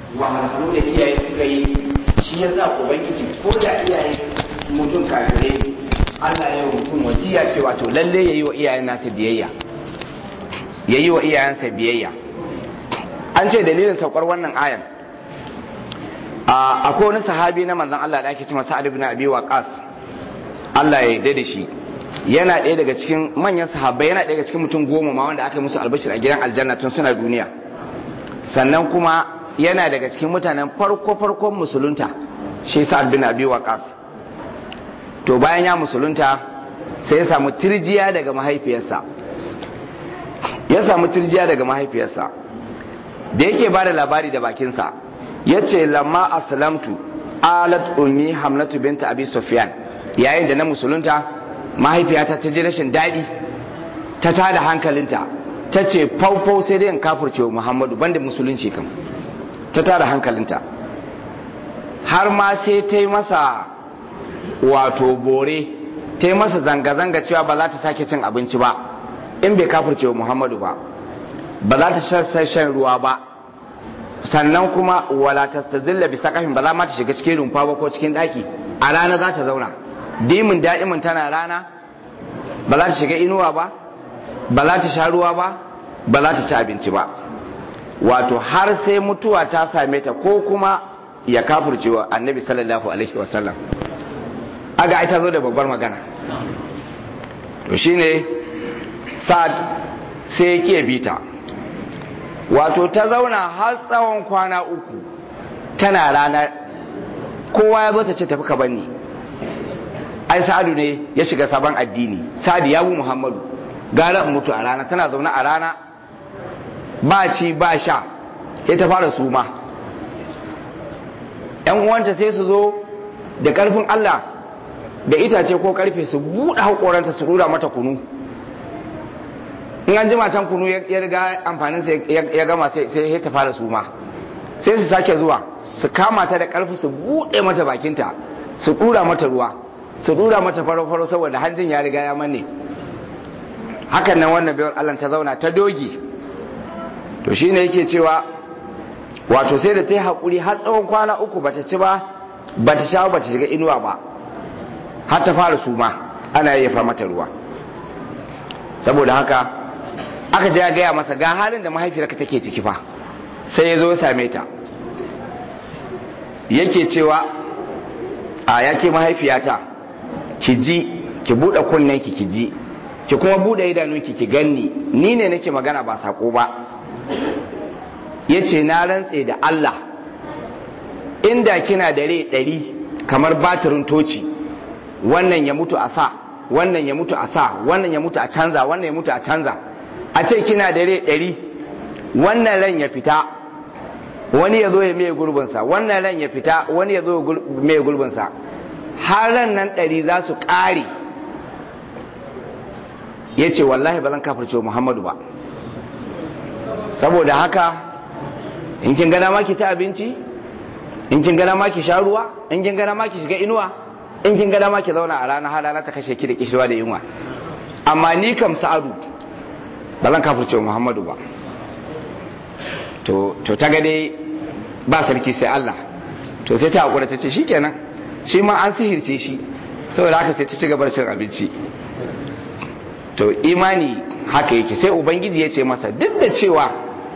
wahalhalu da iyaye suka yi shi ya sa ubangiji ko da iyaye mutum kafirai Allah ya yi mutum wasiya cewa to lalle ya yi wa iyayen nasa biyayya ya yi wa iyayensa biyayya an ce dalilin saukar wannan ayan akwai wani sahabi na manzon Allah da ake cewa Sa'ad ibn Abi Waqqas Allah ya yarda da shi yana ɗaya daga cikin manyan sahabbai yana ɗaya daga cikin mutum goma ma wanda aka yi musu albashir a gidan aljanna tun suna duniya sannan kuma yana daga cikin mutanen farko farkon musulunta shi Sa'ad bin Abi Waqqas to bayan ya musulunta sai ya samu tirjiya daga mahaifiyarsa ya samu tirjiya daga mahaifiyarsa da yake ba da labari da bakinsa ya ce lamma aslamtu alat ummi hamnatu binta abi sufyan yayin da na musulunta mahaifiyata ta ji rashin daɗi ta tada hankalinta ta ce faufau sai dai in kafurce wa muhammadu banda musulunci kam ta tada hankalinta har ma sai ta yi masa wato bore ta yi masa zanga-zanga cewa ba za ta sake cin abinci ba in bai kafurce wa muhammadu ba ba za ta shan ruwa ba sannan kuma wala ta tazilla bi sakafin ba za ma ta shiga cikin rumfa ba ko cikin daki a rana za ta zauna dimin da'imin tana rana ba za ta shiga inuwa ba ba za ta sha ruwa ba ba za ta ci abinci ba wato har sai mutuwa ta same ta ko kuma ya kafurce wa annabi sallallahu alaihi wasallam aga ai ta zo da babbar magana to shine sa'ad sai ya bita wato ta zauna har tsawon kwana uku tana rana kowa ya zo ta ce tafi ka banni ai sa'adu ne ya shiga sabon addini sa'adu ya bu muhammadu gara in mutu a rana tana zaune a rana ba ci ba sha ya ta fara suma yan uwanta sai su zo da karfin allah da itace ko karfe su buɗe haƙoranta su rura mata kunu in an jima can kunu ya riga amfanin sa ya gama sai ya ta fara suma sai su sake zuwa su kama ta da karfi su bude mata bakinta su dura mata ruwa su dura mata faro-faro saboda hanjin ya riga ya manne hakan nan wannan bayar Allah ta zauna ta dogi to shine yake cewa wato sai da ta yi haƙuri har tsawon kwana uku bata ci ba bata sha bata shiga inuwa ba har ta fara suma ana yayyafa mata ruwa saboda haka aka je ya gaya masa ga halin da mahaifiyarka take ciki fa sai ya zo ya same ta yake cewa a yake mahaifiyata ki ji ki buɗe kunnenki ki ji ki kuma buɗe idanunki ki ganni ni ne nake magana ba sako ba ya ce na rantse da Allah inda kina da rai ɗari kamar batirin toci wannan ya mutu a sa wannan ya mutu a sa wannan ya mutu a canza wannan ya mutu a canza a ce kina da rai ɗari wannan ran ya fita wani ya zo ya mai gurbinsa wannan ran ya fita wani ya zo mai gurbinsa har ran nan ɗari za su ƙare ya ce wallahi ba zan kafirce muhammadu ba saboda haka in kin gana ma ki ci abinci in kin gana ma ki sha ruwa in kin gana ma ki shiga inuwa in kin gana ma ki zauna a rana har rana ta kashe ki da kishirwa da yunwa amma ni kam sa'adu ba zan kafirce muhammadu ba to ta ga dai ba sarki sai Allah to sai ta hakura ta ce shikenan shi ma an sihirce shi saboda haka sai ta ci gabar cin abinci to imani haka yake sai ubangiji ya ce masa duk da cewa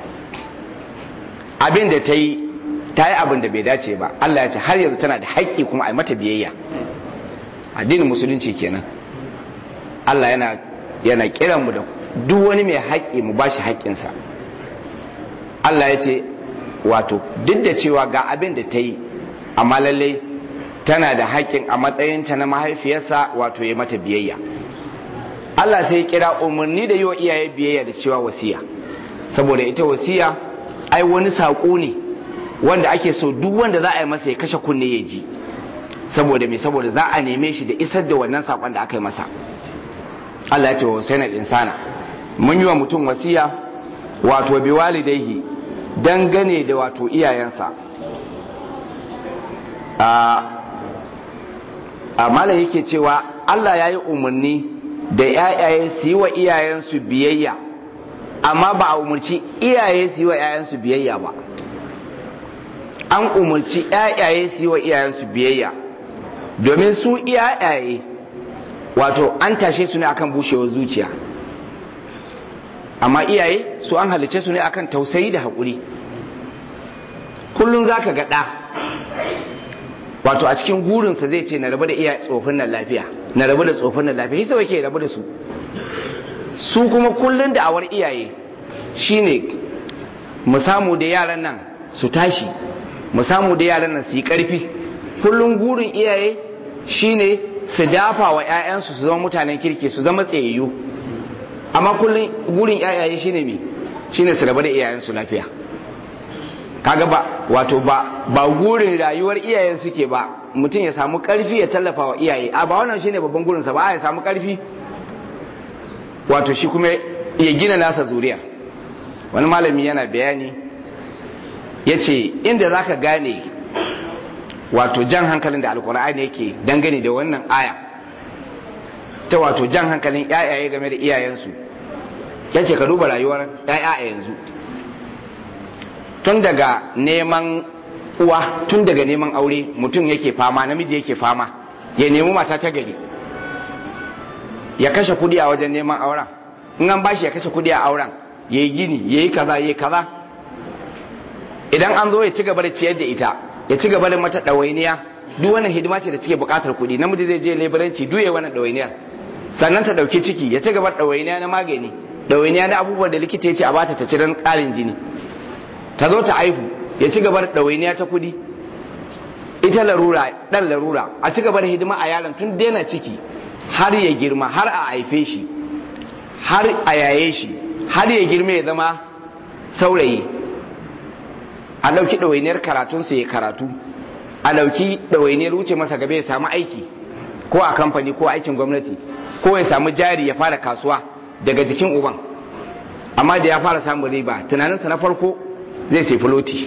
abin da ta yi ta yi abin da bai dace ba Allah ya ce har yanzu tana da haƙƙi kuma a yi mata biyayya addinin musulunci kenan Allah yana yana kiran mu da duk wani mai haƙƙi mu bashi haƙƙinsa Allah ya ce wato duk da cewa ga abin da ta yi amma lallai tana da haƙƙin a matsayinta na mahaifiyarsa wato ya mata biyayya Allah sai ya kira umarni da yi wa iyaye biyayya da cewa wasiya saboda ita wasiya ai wani saƙo ne wanda ake so duk wanda za a yi masa ya kashe kunne ya ji saboda me saboda za a neme shi da isar da wannan saƙon da aka yi masa Allah ya ce wa Hussein insana mun yi wa mutum wasiya wato bi walidaihi dangane da wato iyayensa a malam yake cewa Allah ya yi umarni da ‘ya'yaye su yi wa iyayensu biyayya amma ba a umarci iyaye su yi wa ‘ya'yansu biyayya ba an umarci ƴaƴaye su yi wa iyayensu biyayya domin su iyaye wato an tashe su ne akan bushewar zuciya amma iyaye su an halice su ne akan tausayi da haƙuri kullum za ka ga ɗa wato a cikin gurinsa zai ce na rabu da iya tsofin nan lafiya na rabu da tsofin nan lafiya hisa wake rabu da su su kuma kullum da awar iyaye shine mu samu da yaran nan su tashi mu samu da yaran nan su yi karfi kullum gurin iyaye shine su dafa wa 'ya'yansu su zama mutanen kirki su zama tsayayyu amma kullum gurin 'ya'yaye shine me shine su rabu da iyayensu lafiya kaga ba wato ba ba gurin rayuwar iyayen suke ba mutum ya samu karfi ya tallafa wa iyaye a ba wannan shine babban gurinsa ba ya samu karfi wato shi kuma ya gina nasa zuriya wani malami yana bayani ya ce inda za ka gane wato jan hankalin da alkur'ani yake dangane da wannan aya ta wato jan hankalin yayaye game da iyayensu ya ce ka duba rayuwar yaya a yanzu tun daga neman uwa tun daga neman aure mutum yake fama namiji yake fama ya nemi mata ta gari ya kashe kudi a wajen neman auren in an bashi ya kashe kudi a auren ya yi gini ya yi kaza ya yi kaza idan an zo ya ci gaba da ciyar da ita ya ci gaba da mata ɗawainiya duk wannan hidima ce da take buƙatar kuɗi namiji zai je leburanci duye wannan ɗawainiyar sannan ta ɗauki ciki ya ci gaba da ɗawainiya na magani ɗawainiya na abubuwan da likita ya ce a bata ta ci don ƙarin jini ta zo ta aihu ya ci gaba da ɗawainiya ta kuɗi ita larura ɗan larura a ci gaba da hidima a yaron tun daina ciki har ya girma har a haife shi har a yaye shi har ya girma ya zama saurayi a ɗauki ɗawainiyar karatunsa ya karatu a ɗauki ɗawainiyar wuce masa gaba ya samu aiki ko a kamfani ko aikin gwamnati ko ya samu jari ya fara kasuwa daga jikin uban amma da ya fara samun riba tunaninsa na farko zai sai filoti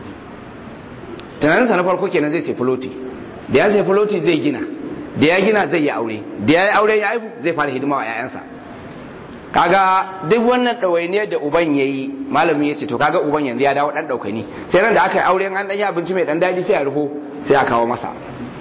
tunaninsa na farko kenan zai sai filoti da ya sai filoti zai gina da ya gina zai yi aure da ya yi aure ya haifu zai fara hidima wa 'ya'yansa kaga duk wannan ɗawainiyar da uban ya yi malamin ya ce to kaga uban yanzu ya dawo ɗan ɗaukani sai ran da aka yi aure an ɗan yi abinci mai ɗan daɗi sai a rufo sai a kawo masa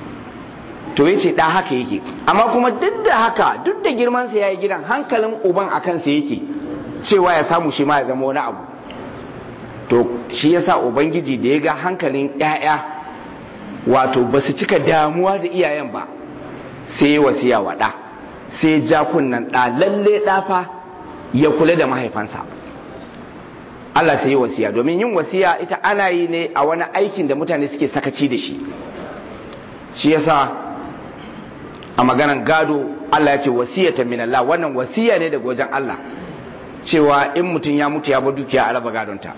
to ya ce ɗa haka yake amma kuma duk da haka duk da girmansa ya yi gidan hankalin uban a kansa yake cewa ya samu shi ma ya zama wani abu to shi yasa ubangiji da ya ga hankalin 'ya'ya wato ba su cika damuwa da iyayen ba sai ya wasiya wa ɗa sai ja kunnan ɗa lalle ɗafa ya kula da mahaifansa Allah sai yi wasiya domin yin wasiya ita ana yi ne a wani aikin da mutane suke sakaci da shi shi yasa a maganan gado Allah ya ce wasiyatan min Allah wannan wasiya ne daga wajen Allah cewa in mutum ya mutu ya bar dukiya a raba gadonta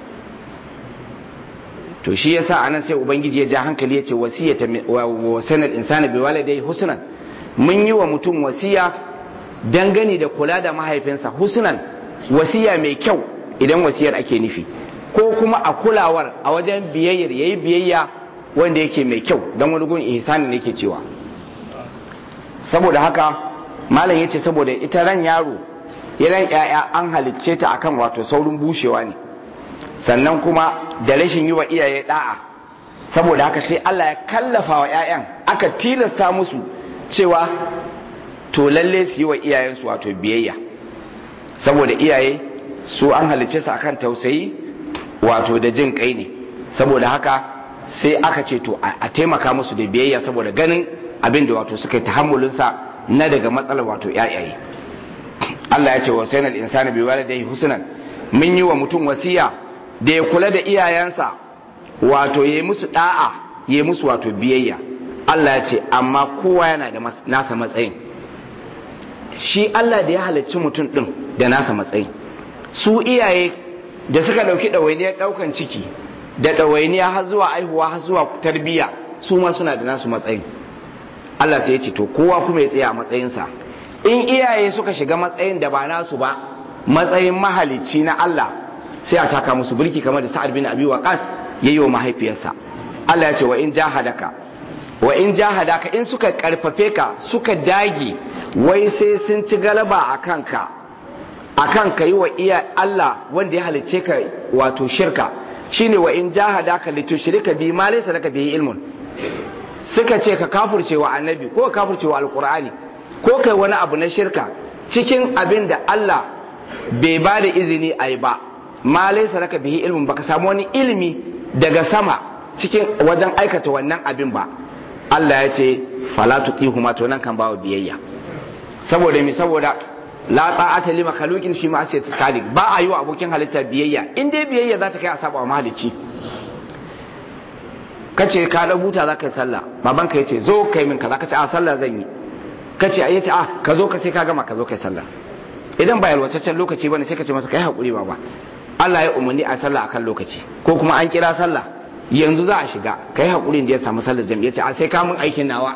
to shi yasa anan sai ubangiji ya ja hankali ya ce wasiyatan wa sanal insana bi walidayhi husnan mun yi wa mutum wasiya dangane da kula da mahaifinsa husnan wasiya mai kyau idan wasiyar ake nufi ko kuma a kulawar a wajen biyayyar yayi biyayya wanda yake mai kyau don wani gun ihsani ne yake cewa saboda haka malam yace saboda ita ran yaro ran yaya an halicce ta akan wato saurin bushewa ne sannan kuma da rashin yi wa iyaye da'a saboda haka sai Allah ya kallafa wa 'ya'yan aka tilasta musu cewa to lalle su yi wa iyayensu wato biyayya saboda iyaye su an halicce su akan tausayi wato da jin kai ne saboda haka sai aka ce to a taimaka musu da biyayya saboda ganin abin da wato suka yi tahammulinsa na daga matsalar wato yayaye Allah ya ce wa sayyidina al-insani bi walidayhi husnan mun yi wa mutum wasiya da ya kula da iyayensa wato yayi musu da'a yayi musu wato biyayya Allah ya ce amma kowa yana da nasa matsayin shi Allah da ya halarci mutum ɗin da nasa matsayin su iyaye da suka ɗauki ɗawainiyar ɗaukan ciki da ɗawainiya har zuwa aihuwa har zuwa tarbiyya su ma suna da nasu matsayin Allah sai ya ce to kowa kuma ya tsaya a matsayinsa in iyaye suka shiga matsayin da ba nasu ba matsayin mahalicci na Allah sai a taka musu birki kamar da Sa'ad bin Abi Waqqas yayi wa mahaifiyarsa Allah ya ce wa in jahadaka wa in jahadaka in suka karfafe ka suka dage wai sai sun ci galaba a kanka a kan ka yi wa iya Allah wanda ya halice ka wato shirka shine wa in jahadaka litushrika bi ma laysa laka bihi ilmun suka ce ka kafurce wa annabi ko ka kafurce wa alqur'ani ko kai wani abu na shirka cikin abin da Allah bai ba da izini a yi ba ma laisa raka bihi ilmin baka samu wani ilimi daga sama cikin wajen aikata wannan abin ba Allah ya ce fala tuqihuma to nan kan bawa biyayya saboda mi saboda la ta'ata li makhluqin fi ma'siyati khaliq ba a yi wa abokin halitta biyayya in dai biyayya za ta kai a saba wa mahalicci kace ka da buta za ka yi sallah baban ka yace zo kai min kaza kace a sallah zan yi kace ai yace a ka zo ka sai ka gama ka zo kai sallah idan ba yalwataccen lokaci bane sai ka ce masa kai hakuri baba Allah ya umarni a sallah akan lokaci ko kuma an kira sallah yanzu za a shiga kai hakuri da ya samu sallar jami'a ce a sai ka mun aikin nawa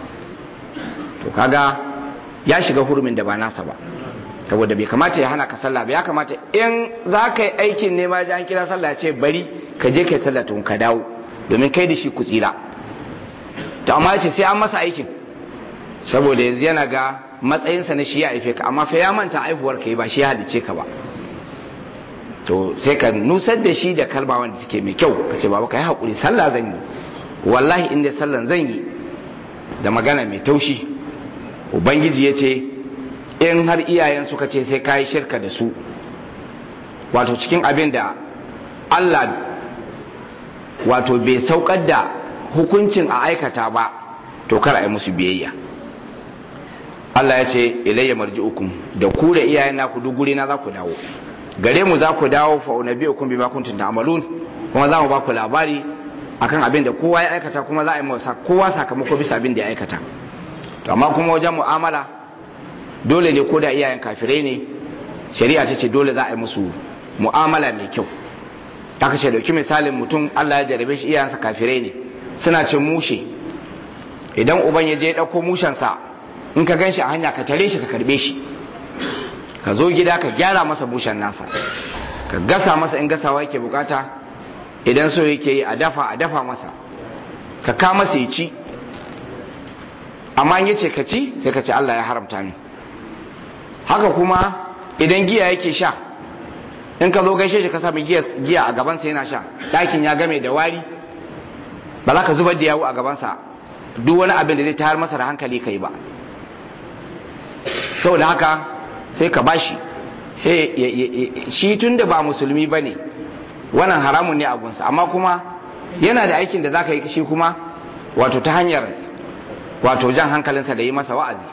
to kaga ya shiga hurumin da ba nasa ba saboda bai kamata ya hana ka sallah ba ya kamata in za ka yi aikin ne ma ji an kira sallah ya ce bari ka je kai sallah tun ka dawo domin kai da shi ku tsira to amma ya ce sai an masa aikin saboda yanzu yana ga matsayinsa na shi ya haife ka amma fa ya manta aihuwar ka ba shi ya halice ka ba to sai ka nusar da shi da kalma wanda take mai kyau ka ce baba ka yi haƙuri sallah zan yi wallahi inda sallan zan yi da magana mai taushi ubangiji ya ce in har iyayen suka ce sai ka yi shirka da su wato cikin abin da allah wato bai saukar da hukuncin a aikata ba to kar a yi musu biyayya Allah ya ce ilayya marji'ukum da ku da iyayen naku duk guri na za ku dawo gare mu za ku dawo fa unabiyukum bima kuntum ta'malun kuma za mu ba ku labari akan abin da kowa ya aikata kuma za a yi masa kowa sakamako bisa abin da ya aikata to amma kuma wajen mu'amala dole ne ko da iyayen kafirai ne shari'a ce ce dole za a yi musu mu'amala mai kyau aka ce dauki misalin mutum Allah ya jarabe shi iyayensa kafirai ne suna cin mushe idan uban ya je ya ɗauko mushensa in ka gan shi a hanya ka tare shi ka karbe shi ka zo gida ka gyara masa bushen nasa ka gasa masa in gasawa yake bukata idan so yake yi a dafa a dafa masa ka ka masa ya ci amma in yace ka ci sai ka ce Allah ya haramta ni haka kuma idan giya yake sha in ka zo gaishe shi ka sami giya a gabansa yana sha ɗakin ya game da wari ba za ka zubar da yawo a gabansa duk wani abin da zai tayar masa da hankali kai ba saboda haka sai ka bashi sai shi tun da ba musulmi ba ne wannan haramun ne abunsa amma kuma yana da aikin da za ka yi shi kuma wato ta hanyar wato jan hankalinsa da yi masa wa'azi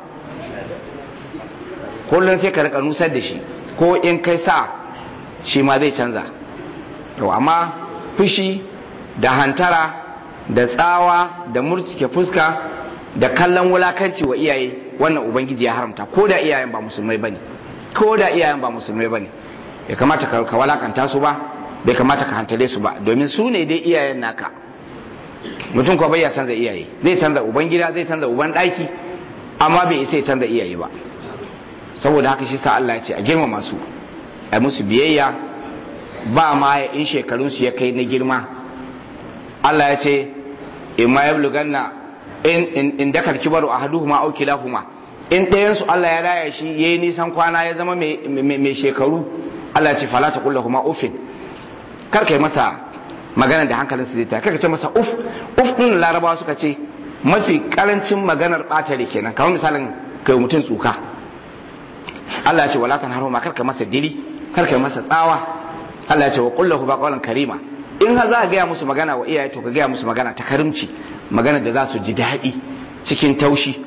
kullum sai ka rika nusar da shi ko in kai sa shi ma zai canza amma fushi da hantara da tsawa da murtike fuska da kallon wulakanci wa iyaye wannan ubangiji ya haramta ko da iyayen ba musulmai bane ko da iyayen ba musulmai bane bai kamata ka walakanta su ba bai kamata ka hantare su ba domin su ne dai iyayen naka mutum ko bai ya canza iyaye zai canza uban gida zai canza uban daki amma bai isa ya canza iyaye ba saboda haka shi sa Allah ya ce a girmama su a musu biyayya ba ma in shekarun su ya kai na girma Allah ya ce in ma yablughanna in in dakar kibaru ahaduhuma aw kilahuma in ɗayan su Allah ya raya shi yayi nisan kwana ya zama mai shekaru Allah ya ce fala ta kullahuma ufin kar kai masa magana da hankalin su zai kar ka ce masa uf uf din larabawa suka ce mafi karancin maganar batare kenan kamar misalin kai mutum tsuka Allah ya ce wala tan haruma kar ka masa dili kar ka masa tsawa Allah ya ce wa kullahu ba qawlan karima in ha za ka gaya musu magana wa iyaye to ka gaya musu magana ta karimci magana da za su ji daɗi cikin taushi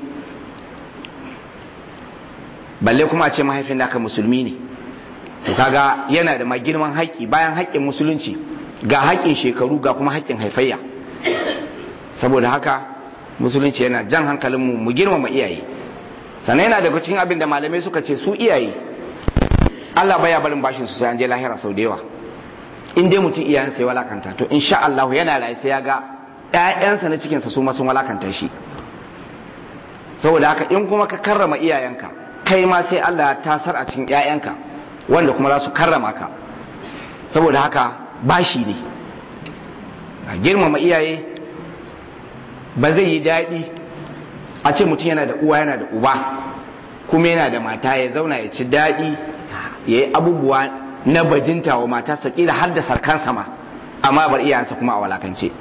balle kuma a ce mahaifin naka musulmi ne to kaga yana da girman haƙƙi bayan haƙƙin musulunci ga haƙƙin shekaru ga kuma haƙƙin haifayya saboda haka musulunci yana jan hankalinmu mu girmama iyaye sannan yana daga cikin abin da malamai suka ce su iyaye Allah baya barin bashin su sai an je lahira sau da yawa in dai mutum iyayensa ya walakanta to insha Allah yana rayu sai ya ga ƴaƴansa na cikinsa su ma sun walakanta shi saboda haka in kuma ka karrama iyayenka kai ma sai Allah ya tasar a cikin ƴaƴanka wanda kuma za su karrama ka saboda haka bashi ne a girmama iyaye ba zai yi daɗi a ce mutum yana da uwa yana da uba kuma yana da mata ya zauna ya ci daɗi ya yi abubuwa na bajinta wa matarsa kila har da sarkan sama amma bar iyayensa kuma a walakance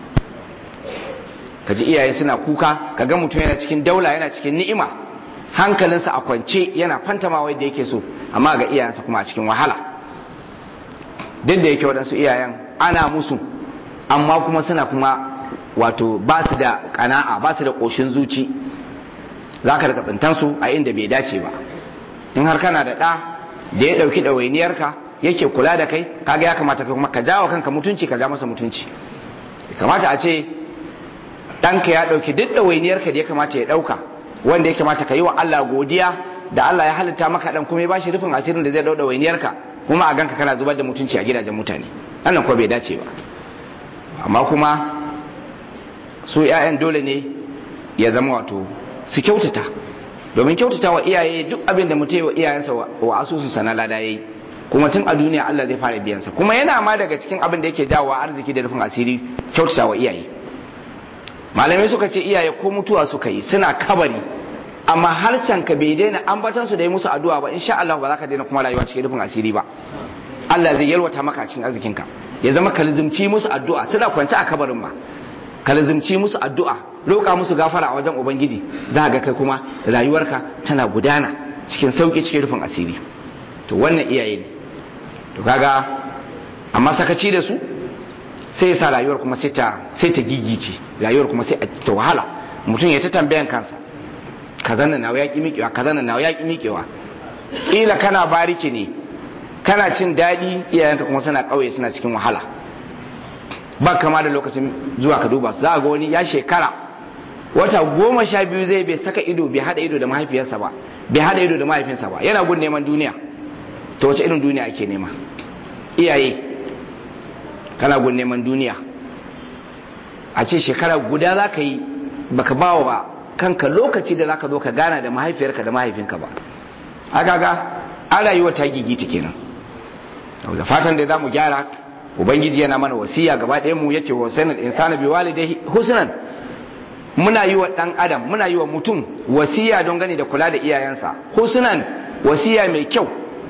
kaji iyaye suna kuka kaga mutum yana cikin daula yana cikin ni'ima hankalinsa a kwance yana fantama wai da yake so amma ga iyayensa kuma a cikin wahala duk da yake waɗansu iyayen ana musu amma kuma suna kuma wato ba su da kana'a ba su da ƙoshin zuci za ka daga tsintansu a inda bai dace ba in har kana da ɗa da ya ɗauki ɗawainiyarka yake kula da kai kaga ya kamata kuma ka jawo kanka mutunci ka ja masa mutunci kamata a ce ɗanka ya ɗauki duk ɗawainiyarka da ya kamata ya ɗauka wanda ya kamata ka yi wa Allah godiya da Allah ya halitta maka ɗan kuma ya bashi rufin asirin da zai ɗau ɗawainiyarka kuma a ganka kana zubar da mutunci a gidajen mutane wannan ko bai dace ba amma kuma su 'ya'yan dole ne ya zama wato su kyautata domin kyautata wa iyaye duk abin da mutum wa iyayensa wa asusunsa na lada yayi kuma tun a duniya Allah zai fara biyansa kuma yana ma daga cikin abin da yake jawo arziki da rufin asiri kyautata wa iyaye malamai suka ce iyaye ko mutuwa suka yi suna kabari amma harcen ka bai daina ambatan su da yi musu addu'a ba insha Allah ba za ka daina kuma rayuwa cikin rufin asiri ba Allah zai yalwata maka cikin arzikinka ya zama ka lizimci musu addu'a suna kwance a kabarin ma ka lizimci musu addu'a roƙa musu gafara a wajen ubangiji za ga kai kuma rayuwarka tana gudana cikin sauki cikin rufin asiri to wannan iyaye ne to kaga amma sakaci da su sai sa rayuwar kuma sai ta sai ta gigice rayuwar kuma sai ta wahala mutum ya ta tambayan kansa kaza nan nawa yaki miƙewa kaza nan nawa yaki miƙewa kila kana bariki ne kana cin daɗi iyayenka kuma suna ƙauye suna cikin wahala ba kama da lokacin zuwa ka duba za a ga wani ya shekara wata goma sha biyu zai bai saka ido bai hada ido da mahaifiyarsa ba bai hada ido da mahaifinsa ba yana gun neman duniya to wace irin duniya ake nema iyaye kana gun neman duniya a ce shekara guda za ka yi baka bawa ba kanka lokaci da za ka zo ka gana da mahaifiyarka da mahaifinka ba a gaga an rayuwa ta gigita kenan da fatan da za mu gyara ubangiji yana mana wasiya gaba ɗaya mu yace wa sanar insana bi walidai husnan muna yi wa ɗan adam muna yi wa mutum wasiya don gani da kula da iyayensa husnan wasiya mai kyau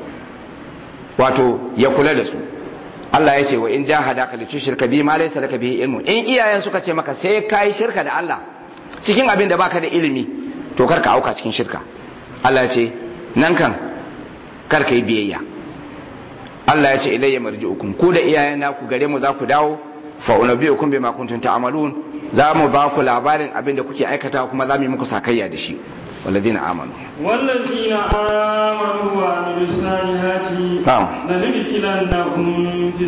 wato ya kula da su Allah ya ce wa in jahadaka li tushrika bi ma laysa laka bihi ilmu in iyayen suka ce maka sai kai shirka da Allah cikin abin da baka da ilimi to kar ka auka cikin shirka Allah ya ce nan kan kar ka yi biyayya Allah ya ce ilayya marji'ukum ku da iyayen naku gare mu za ku dawo fa unabbiukum bima kuntum ta'malun za mu ba ku labarin abin da kuke aikata kuma za mu yi muku sakayya da shi والذين آمنوا والذين آمنوا وعملوا الصالحات نعم لندخلنهم في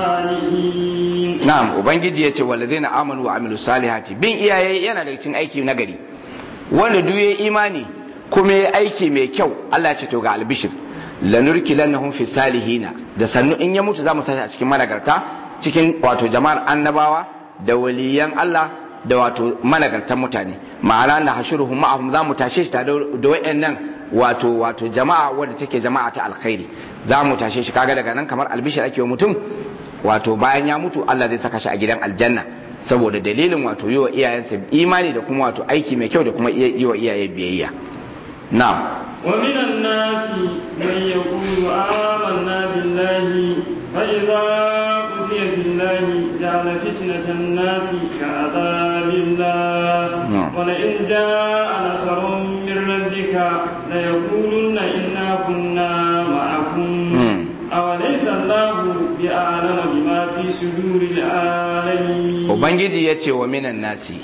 الصالحين na'am ubangiji yace walladheena amanu wa amilus salihati bin iyaye yana daga cikin aiki nagari wanda duk yayi imani kuma yayi aiki mai kyau Allah ya ce to ga albishir lanurkilannahum fi salihina da sannu in ya mutu zamu sashi a cikin managarta cikin wato jama'ar annabawa da waliyan Allah da wato managartan mutane ma'ana na hashuruhum ma'ahum zamu tashe shi tare da wayannan wato wato jama'a wadda take jama'a ta alkhairi zamu tashe shi kaga daga nan kamar albishir ake wa mutum wato bayan ya mutu Allah zai saka shi a gidan aljanna saboda dalilin wato yi wa iyayensa imani da kuma wato aiki mai kyau da kuma yi wa iyaye biyayya na'am ومن الناس من يقول آمنا بالله فإذا أوذي بالله جعل فتنة الناس كعذاب الله نعم. ولئن جاء نصر من ربك ليقولن إنا كنا معكم مم. أوليس الله بأعلم بما في صدور العالمين ubangiji ya ce wa minan nasi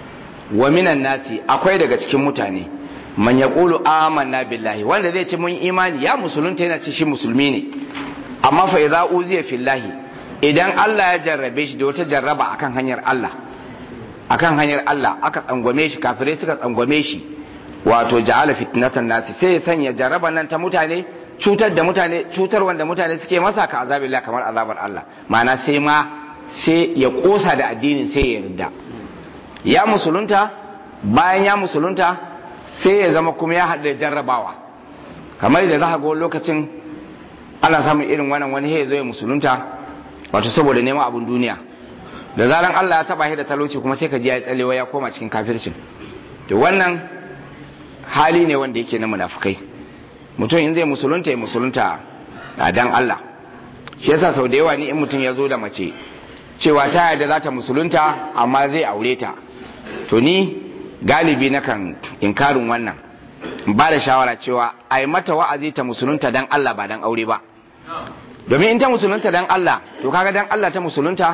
wa minan nasi akwai daga cikin mutane man ya ƙulu amanna billahi wanda zai ce mun imani ya musulunta yana ce shi musulmi ne amma fa idza uziya fillahi idan Allah ya jarrabe shi da wata jarraba akan hanyar Allah akan hanyar Allah aka tsangwame shi kafirai suka tsangwame shi wato ja'ala fitnatan nasi sai ya sanya jarraba nan ta mutane cutar da mutane cutar wanda mutane suke masa ka azabillah kamar azabar Allah ma'ana sai ma sai ya kosa da addinin sai ya yarda ya musulunta bayan ya musulunta sai ya zama kuma ya haɗu da jarrabawa kamar da za ka ga wani lokacin ana samun irin wannan wani ya zo ya musulunta wato saboda neman abin duniya da zaran Allah ya taba shi da talauci kuma sai ka ji ya yi tsallewa ya koma cikin kafircin to wannan hali ne wanda yake na munafukai mutum in zai musulunta ya musulunta a dan Allah shi yasa sau da yawa ni in mutum ya zo da mace cewa ta yarda za ta musulunta amma zai aure ta to ni galibi nakan inkarin wannan ba da shawara cewa a yi mata wa'azi ta musulunta dan Allah ba dan aure ba domin in ta musulunta dan Allah to kaga dan Allah ta musulunta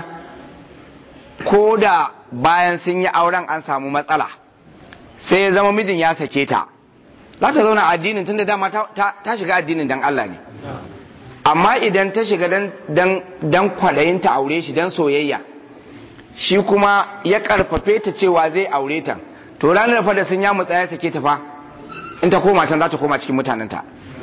ko da bayan sun yi auren an samu matsala sai ya zama mijin ya sake ta za ta zauna addinin tunda dama ta shiga addinin dan Allah ne amma idan ta shiga dan kwaɗayin ta aure shi dan soyayya shi kuma ya karfafe ta cewa zai aure ta to ranar fa da sun ya mutsa ya sake ta fa in ta koma can za ta koma cikin mutanenta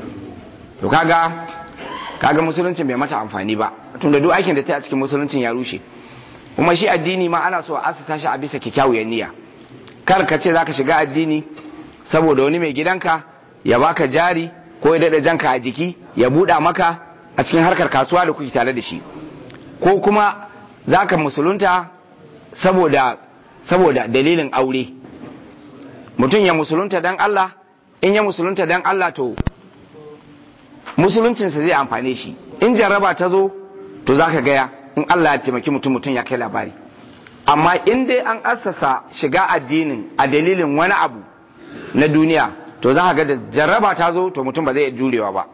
to kaga kaga musuluncin bai mata amfani ba tunda duk aikin da ta yi a cikin musuluncin ya rushe kuma shi addini ma ana so a asasa shi a bisa kyakkyawar niyya kar ka ce zaka shiga addini saboda wani mai gidanka ya baka jari ko ya dada janka a jiki ya buɗa maka a cikin harkar kasuwa da kuke tare da shi ko kuma zaka musulunta saboda saboda dalilin aure mutum ya musulunta dan Allah in ya musulunta dan Allah to musuluncinsa zai amfane shi in jarraba ta zo to zaka gaya in Allah ya taimaki mutum mutum ya kai labari amma in dai an assasa shiga addinin a dalilin wani abu na duniya to za ka ga da jarraba ta zo to mutum ba zai jurewa ba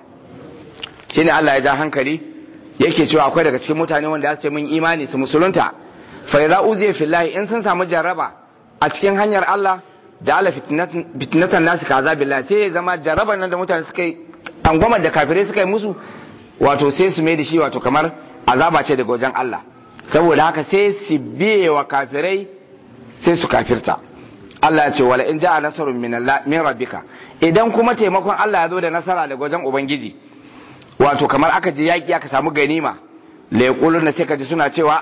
shine Allah ya ja hankali yake cewa akwai daga cikin mutane wanda ya ce mun imani su musulunta fa idza uziya fillahi in sun samu jarraba a cikin hanyar Allah ja'ala fitnatan nasi ka azabillah sai ya zama jarraban nan da mutane suka yi angwamar da kafirai suka yi musu wato sai su mai da shi wato kamar azaba ce daga wajen Allah saboda haka sai su biye wa kafirai sai su kafirta Allah ya ce wala in ja'a nasarun min Allah min rabbika idan kuma taimakon Allah ya zo da nasara daga wajen ubangiji wato kamar aka je yaki aka samu ganima la yaquluna sai kaji suna cewa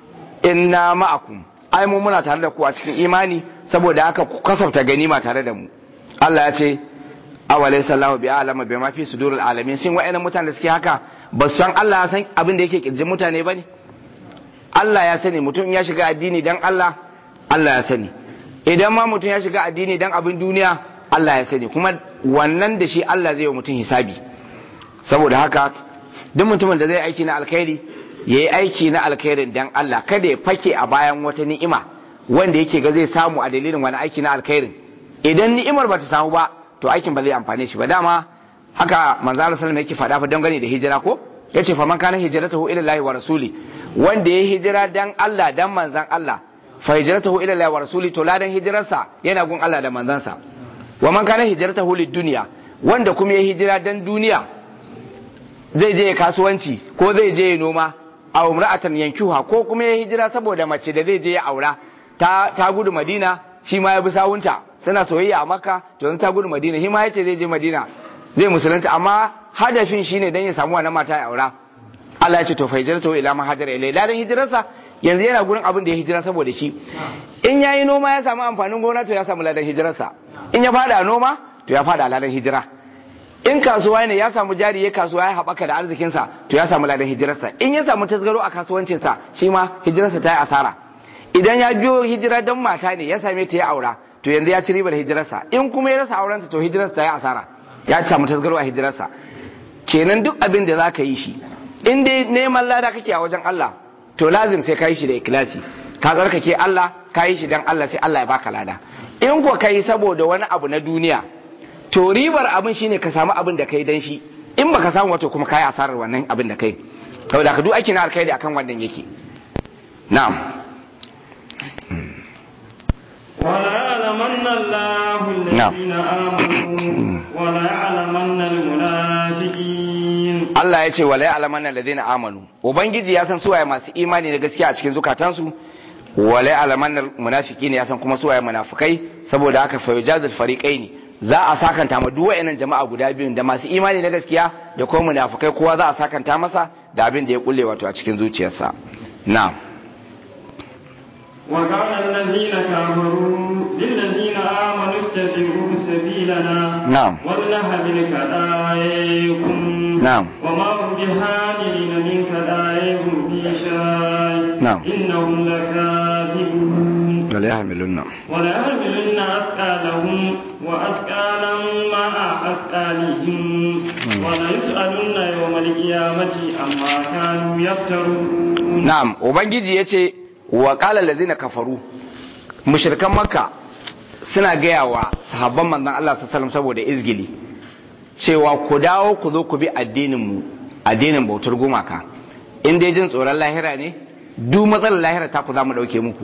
inna ma'akum ai mu muna tare da ku a cikin imani saboda haka ku kasafta ganima tare da mu Allah ya ce awalai sallahu bi alama bi ma fi sudurul alamin sin wa'annan mutanen da suke haka ba su san Allah ya san abin da yake kirjin mutane bane Allah ya sani mutum ya shiga addini dan Allah Allah ya sani idan ma mutum ya shiga addini dan abin duniya Allah ya sani kuma wannan da shi Allah zai yi mutum hisabi saboda haka duk mutumin da zai aiki na alkhairi ya yi aiki na alkhairin dan Allah kada ya fake a bayan wata ni'ima wanda yake ga zai samu a dalilin wani aiki na alkhairin idan ni'imar ba ta samu ba to aikin ba zai amfane shi ba dama haka manzo Allah sallallahu yake faɗa fa dangane da hijira ko yace fa man kana hijratuhu ila Allah wa rasuli wanda ya hijira dan Allah dan manzan Allah fa hijratuhu ila Allah wa rasuli to ladan hijirarsa yana gun Allah da manzansa wa man kana hijratuhu lid dunya wanda kuma ya hijira dan duniya zai je kasuwanci ko zai je noma a umra'atan yankuha ko kuma ya hijira saboda mace da zai je ya aura ta ta gudu Madina shi ma ya bi sawunta suna soyayya a Makka to yanzu ta gudu Madina shi ma yace zai je Madina zai musulunta amma hadafin shine dan ya samu wannan mata ya aura Allah ya ce to fa hijratu ila ma hajara ilai ladan hijirarsa yanzu yana gurin abin da ya hijira saboda shi in yayi noma ya samu amfanin gona to ya samu ladan hijirarsa in ya fada noma to ya fada ladan hijira in kasuwa ne ya samu jari ya kasuwa ya haɓaka da arzikinsa to ya samu ladan hijirarsa in ya samu tasgaro a kasuwancinsa shi ma hijirarsa ta yi asara idan ya biyo hijira don mata ne ya same ta ya aura to yanzu ya ci ribar hijirarsa in kuma ya rasa aurensa to hijirarsa ta yi asara ya samu tasgaro a hijirarsa kenan duk abin da za ka yi shi in dai neman lada kake a wajen Allah to lazim sai ka yi shi da ikilasi ka tsarkake Allah ka yi shi dan Allah sai Allah ya baka lada in ko ka yi saboda wani abu na duniya to ribar abin shine ka samu abin da kai dan shi in baka samu wato kuma kai asarar wannan abin da kai saboda ka duk aiki na alkhairi akan wannan yake na'am ولا يعلمن الله الذين آمنوا ولا يعلمن المنافقين Allah ya ce wala ya'lamanna alladhina amanu ubangiji ya san suwaye masu imani da gaskiya a cikin zukatansu wala ya'lamanna munafiqina ya san kuma suwaye munafikai saboda haka fa yujazil fariqaini za a sakanta ma duk wayannan jama'a guda biyun da masu imani na gaskiya da kuma munafikai kowa za a sakanta masa da abin da ya kulle wato a cikin zuciyarsa na'am وقال الذين كفروا للذين آمنوا اتبعوا سبيلنا نعم. ولنهدن كدايكم نعم. وما هم بهادرين من كدايهم في شيء نعم. إنهم لكاذبون wala yahmilunna wala yahmilunna asqalahum wa asqalan ma'a asqalihim wala yus'alunna yawmal qiyamati amma kanu yaftarun na'am ubangiji yace wa qala allazina kafaru mushrikan makka suna gaya wa sahabban manzon Allah sallallahu alaihi saboda izgili cewa ku dawo ku zo ku bi addinin mu addinin bautar gumaka in dai jin tsoron lahira ne duk matsalar lahira ta ku za mu dauke muku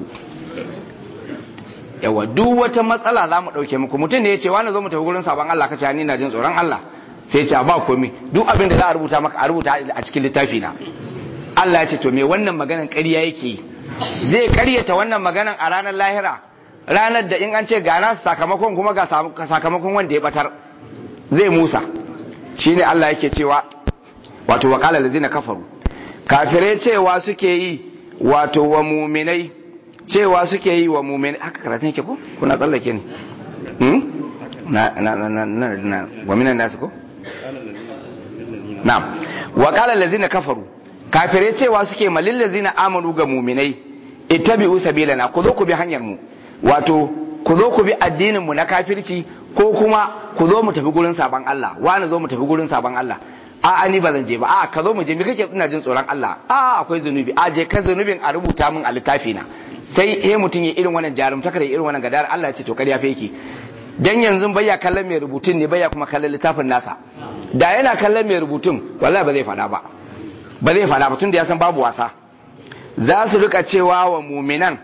yawa duk wata matsala za mu dauke muku mutum ne ya ce wani zo mu tafi gurin sabon Allah kace ni na jin tsoron Allah sai ya ce ba komai duk abin da za a rubuta maka a rubuta a cikin littafi na Allah ya ce to me wannan maganan ƙarya yake yi zai karyata wannan maganan a ranar lahira ranar da in an ce ga nasu sakamakon kuma ga sakamakon wanda ya batar zai musa shine Allah yake cewa wato waqala allazina kafaru kafirai cewa suke yi wato wa muminai cewa suke yi wa muminai haka karatun yake ko kuna tsallake ne hmm? na na na na na wa minan nasu ko na'am waqala allazina kafaru kafirai cewa suke malil ladzina amanu ga muminai ittabi'u sabilana ku zo ku bi hanyar mu wato ku zo ku bi addinin mu na kafirci ko kuma ku zo mu tafi gurin saban Allah wani zo mu tafi gurin saban Allah a a ni ba zan je ba a ka zo mu je me kake ina jin tsoron Allah a akwai zunubi a je kan zunubin a rubuta min a littafi na sai eh mutum ya irin wannan jarumtaka da irin wannan gadar Allah ya ce to kariya fa yake dan yanzu baya kallon mai rubutun ne baya kuma kallon littafin nasa da yana kallon mai rubutun wallahi ba zai fada ba ba zai fada ba tun da ya san babu wasa za su rika cewa wa muminan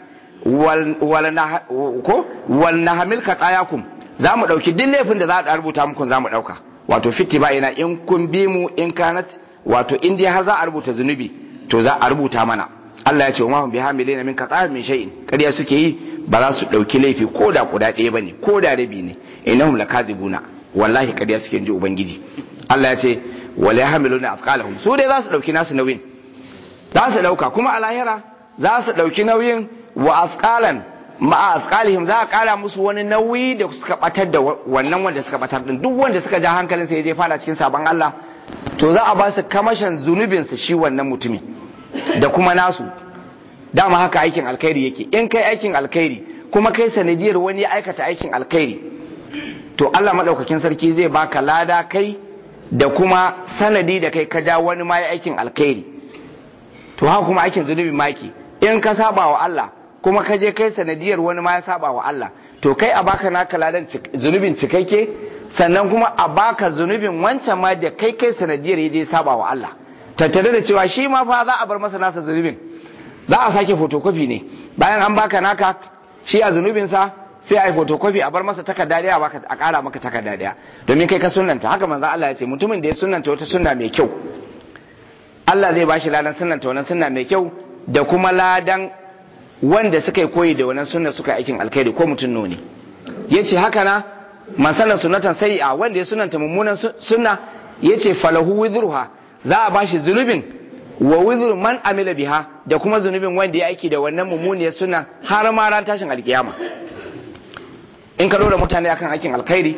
wal na hamil ka tsayakum za mu ɗauki duk laifin da za a rubuta muku za mu ɗauka wato fitti ba ina in kun bi mu in kanat wato in dai har za a rubuta zunubi to za a rubuta mana Allah ya ce wa bi hamilina min qata'in min shay'in kariya suke yi ba za su ɗauki laifi ko da guda ɗaya bane ko da rabi ne innahum lakazibuna wallahi kariya suke ji ubangiji Allah ya ce wala yahmiluna afqalahum su dai za su ɗauki nasu nauyin za su ɗauka kuma a lahira za su ɗauki nauyin wa afqalan ma'a afqalihim za a ƙara musu wani nauyi da suka batar da wannan wanda suka batar din duk wanda suka ja hankalin sa ya je fada cikin sabon Allah to za a ba su kamashin zunubin su shi wannan mutumin da kuma nasu dama haka aikin alkhairi yake in kai aikin alkhairi kuma kai sanadiyar wani ya aikata aikin alkhairi to Allah madaukakin sarki zai baka lada kai da kuma sanadi da kai ka ja wani ma ya aikin alkhairi to haka kuma aikin zunubi maki in ka saba wa Allah kuma ka je kai sanadiyar wani ma ya saba wa Allah to kai a baka naka ladan zunubin cikakke sannan kuma a baka zunubin wancan ma da kai kai sanadiyar ya je saba wa Allah tattare da cewa shi ma fa za a bar masa nasa zunubin za a sake photocopy ne bayan an baka naka shi a zunubin sa sai a yi photocopy a bar masa takarda daya baka a kara maka takarda daya domin kai ka sunnanta haka manzo Allah ya ce mutumin da ya sunnanta wata sunna mai kyau Allah zai bashi ladan sunnanta wannan sunna mai kyau da kuma ladan wanda suka yi koyi da wannan sunna suka aikin alkhairi ko mutum noni yace haka na man sanna sunnatan a wanda ya sunanta mummunan sunna yace falahu wizruha za a bashi zunubin wa wizru man amila biha da kuma zunubin wanda ya aiki da wannan mummuniyar sunna har ma ran tashin alkiyama in ka dora mutane akan aikin alkhairi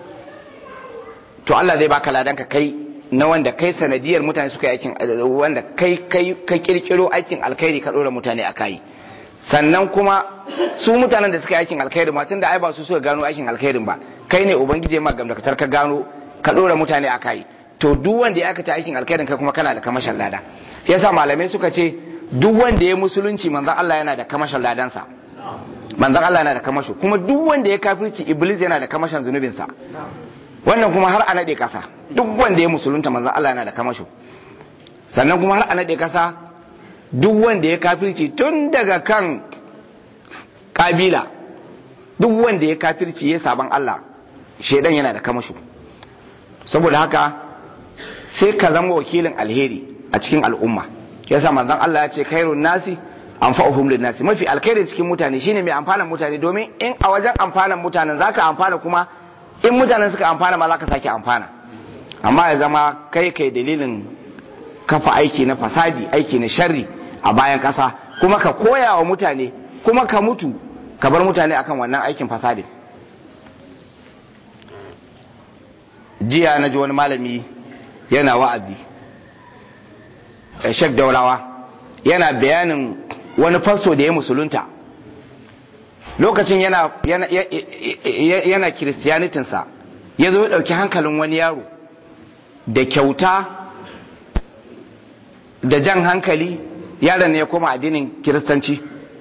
to Allah zai baka ladan ka kai na wanda kai sanadiyar mutane suka yi aikin wanda kai kai ka kirkiro aikin alkhairi ka dora mutane a kai sannan kuma su mutanen da suka yi aikin alkhairi ma tunda ai ba su suka gano aikin alkhairin ba kai ne ubangiji ma gamdakatar ka gano ka dora mutane a kai to duk wanda ya aikata aikin alkhairin kai kuma kana da kamashin lada yasa malamai suka ce duk wanda ya musulunci manzon Allah yana da kamashin ladansa manzon Allah yana da kamasho kuma duk wanda ya kafirci iblis yana da kamashin zunubinsa wannan kuma har a naɗe ƙasa duk wanda ya musulunta manzon Allah yana da kamasho sannan kuma har a naɗe ƙasa duk wanda ya kafirci tun daga kan kabila duk wanda ya kafirci ya saban Allah shaidan yana da kamasho saboda haka sai ka zama wakilin alheri a cikin al'umma yasa manzon Allah ya ce khairun nasi anfa'uhum lin nasi mafi alkhairi cikin mutane shine mai amfanan mutane domin in a wajen amfanan mutanen zaka amfana kuma in mutanen suka amfana ma zaka sake amfana amma ya zama kai kai dalilin kafa aiki na fasadi aiki na sharri a bayan kasa kuma ka koya wa mutane kuma ka mutu ka bar mutane akan wannan aikin fasadi jiya na ji wani malami yana wa'azi shek daurawa yana bayanin wani fasto da ya musulunta lokacin yana yana yana kiristiyanitinsa ya zo ya ɗauki hankalin wani yaro da kyauta da jan hankali yaron ne ya koma addinin kiristanci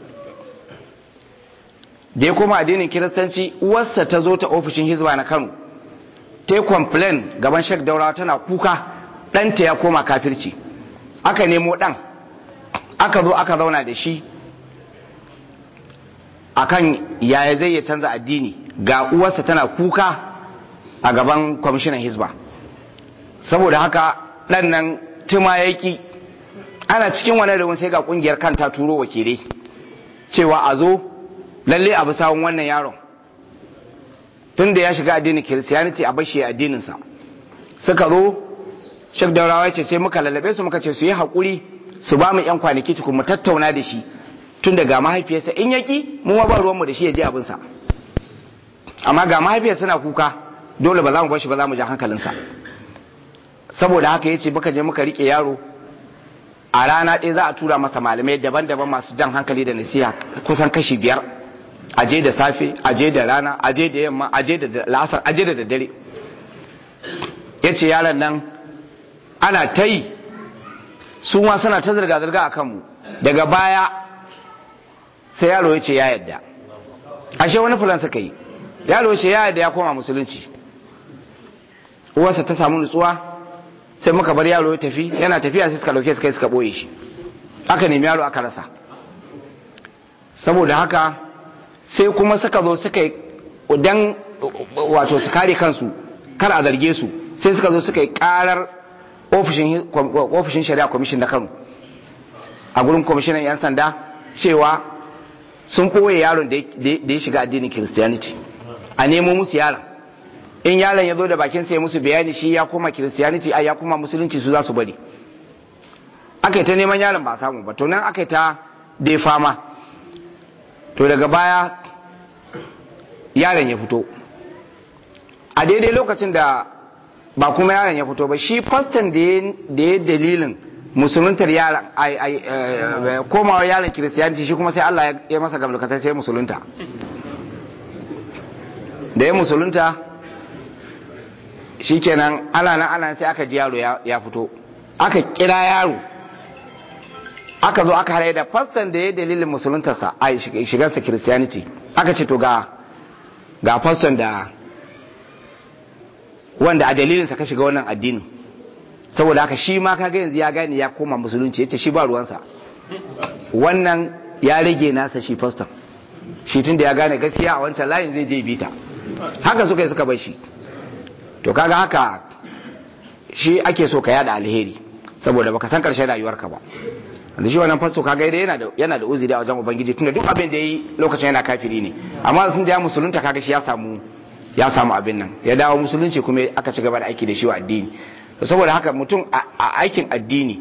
da ya koma addinin kiristanci uwarsa ta zo ta ofishin hizba na kano ta yi complain gaban shek daurawa tana kuka ɗanta ya koma kafirci aka nemo ɗan aka zo aka zauna da shi akan yaya zai ya canza addini ga uwarsa tana kuka a gaban kwamishinan hizba saboda haka ɗan nan tuma ya ki ana cikin wani da sai ga ƙungiyar kanta turo wakilai cewa a zo lalle a bi sawun wannan yaron tun da ya shiga addinin kiristiyaniti a bashi addininsa suka zo shek daurawa ce sai muka lallabe su muka ce su yi haƙuri su ba mu yan kwanaki tukun mu tattauna da shi tun da ga mahaifiyarsa in yaki mu ma ba ruwanmu da shi ya je abinsa amma ga mahaifiyar suna kuka dole ba za mu bashi ba za mu ja hankalinsa saboda haka ya ce muka je muka rike yaro a rana ɗaya za a tura masa malamai daban-daban masu jan hankali da nasiha kusan kashi biyar aje da safe aje da rana aje da yamma aje da la'asar aje da daddare ya ce yaron nan ana ta yi su ma suna ta zirga-zirga a kanmu daga baya sai yaro ya ce ya yadda ashe wani fulan suka yi yaro ya ce ya yadda ya koma musulunci uwarsa ta samu nutsuwa sai muka bar yaro ya tafi yana tafiya sai suka dauke suka suka boye shi aka nemi yaro aka rasa saboda haka sai kuma suka zo suka yi dan wato su kare kansu kar a zarge su sai suka zo suka yi karar ofishin shari'a kwamishin na kano a gurin kwamishinan 'yan sanda cewa sun ɓoye yaron da ya shiga addinin christianity a nemo musu yaron in yaron ya zo da bakin sai musu bayani shi ya koma christianity a ya koma musulunci su za su bari aka yi ta neman yaron ba a samu ba to nan aka yi ta dai fama to daga baya yaron ya fito a daidai lokacin da ba kuma yaron ya fito ba shi fastan da ya dalilin musuluntar yaron komawa yaron kiristiyanci shi kuma sai Allah ya masa gamlukatar sai musulunta da ya musulunta shi kenan ana nan ana sai aka ji yaro ya fito aka kira yaro aka zo aka halaye da fastan da ya dalilin musuluntarsa a shigarsa kiristiyaniti aka ce to ga ga fastan da wanda a dalilinsa ka shiga wannan addinin saboda haka shi ma kaga yanzu ya gane ya koma musulunci yace shi ba ruwansa wannan ya rage nasa shi faston shi tun da ya gane gaskiya a wancan layin zai je bita haka suka yi suka bar shi to kaga haka shi ake so ka yada alheri saboda baka san karshen rayuwarka ba da shi wannan fasto kaga dai yana da yana da uzuri a wajen ubangiji tunda duk abin da yayi lokacin yana kafiri ne amma sun da ya musulunta kaga shi ya samu ya samu abin nan ya dawo musulunci kuma aka ci gaba da aiki da shi wa addini saboda haka mutum a aikin addini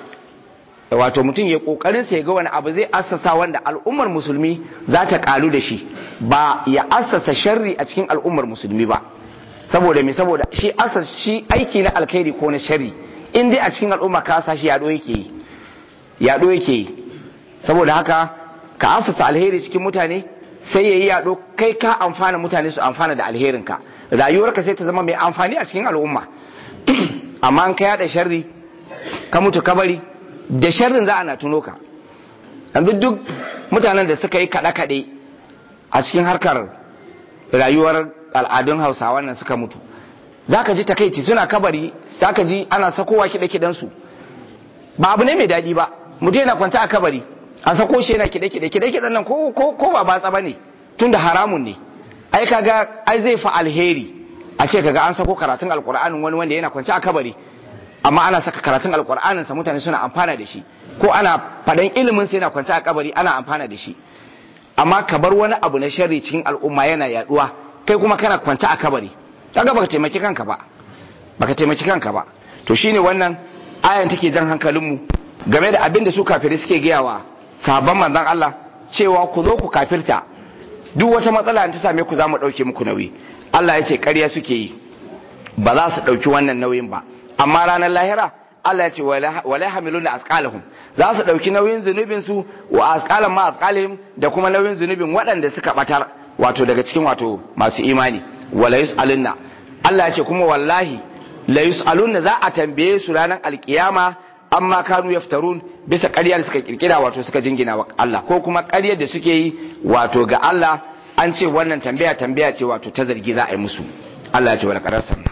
wato mutum ya kokarin sa ya ga wani abu zai assasa wanda al'ummar musulmi za ta kalu da shi ba ya assasa sharri a cikin al'ummar musulmi ba saboda me saboda shi assasa shi aiki na alkhairi ko na sharri in dai a cikin al'umma ka sa shi yaɗo yake yi yaɗo yake yi saboda haka ka assasa alheri cikin mutane sai ya yi yaɗo kai ka amfana mutane su amfana da alherinka rayuwarka sai ta zama mai amfani a cikin al'umma amma an ka yaɗa sharri ka mutu ka bari da sharrin za a na tuno ka yanzu duk mutanen da suka yi kaɗe-kaɗe a cikin harkar rayuwar al'adun hausawa nan suka mutu za ka ji takaici suna kabari za ka ji ana sakowa kiɗe-kiɗensu ba abu ne mai daɗi ba mutum yana kwanta a kabari a sako shi yana kiɗe-kiɗe kiɗe-kiɗen nan ko ba batsa ba ne tun da haramun ne ai kaga ai zai fa alheri a ce kaga an sako karatun alƙur'anin wani wanda yana kwance a kabari amma ana saka karatun alƙur'anin sa mutane suna amfana da shi ko ana faɗan ilimin sa yana kwance a kabari ana amfana da shi amma ka bar wani abu na sharri cikin al'umma yana yaduwa kai kuma kana kwance a kabari kaga baka taimaki kanka ba baka taimaki kanka ba to shine wannan ayan take jan hankalinmu game da abin da su kafirai suke gayawa sahabban manzon Allah cewa ku zo ku kafirta duk wata matsala ta same ku za mu ɗauke muku nauyi Allah ya ce ƙarya suke yi ba za su ɗauki wannan nauyin ba amma ranar lahira Allah ya ce wala hamiluna asqalahum za su dauki nauyin zunubin su wa asqalan ma asqalihim da kuma nauyin zunubin waɗanda suka batar wato daga cikin wato masu imani wala yusalunna Allah ya ce kuma wallahi la yusalunna za a tambaye su ranar alkiyama amma kanu yaftarun bisa ƙarya da suka kirkira wato suka jingina wa Allah ko kuma ƙaryar da suke yi wato ga Allah an ce wannan tambaya tambaya ce wato ta zargi za a yi musu Allah ya ce wala qarar sanna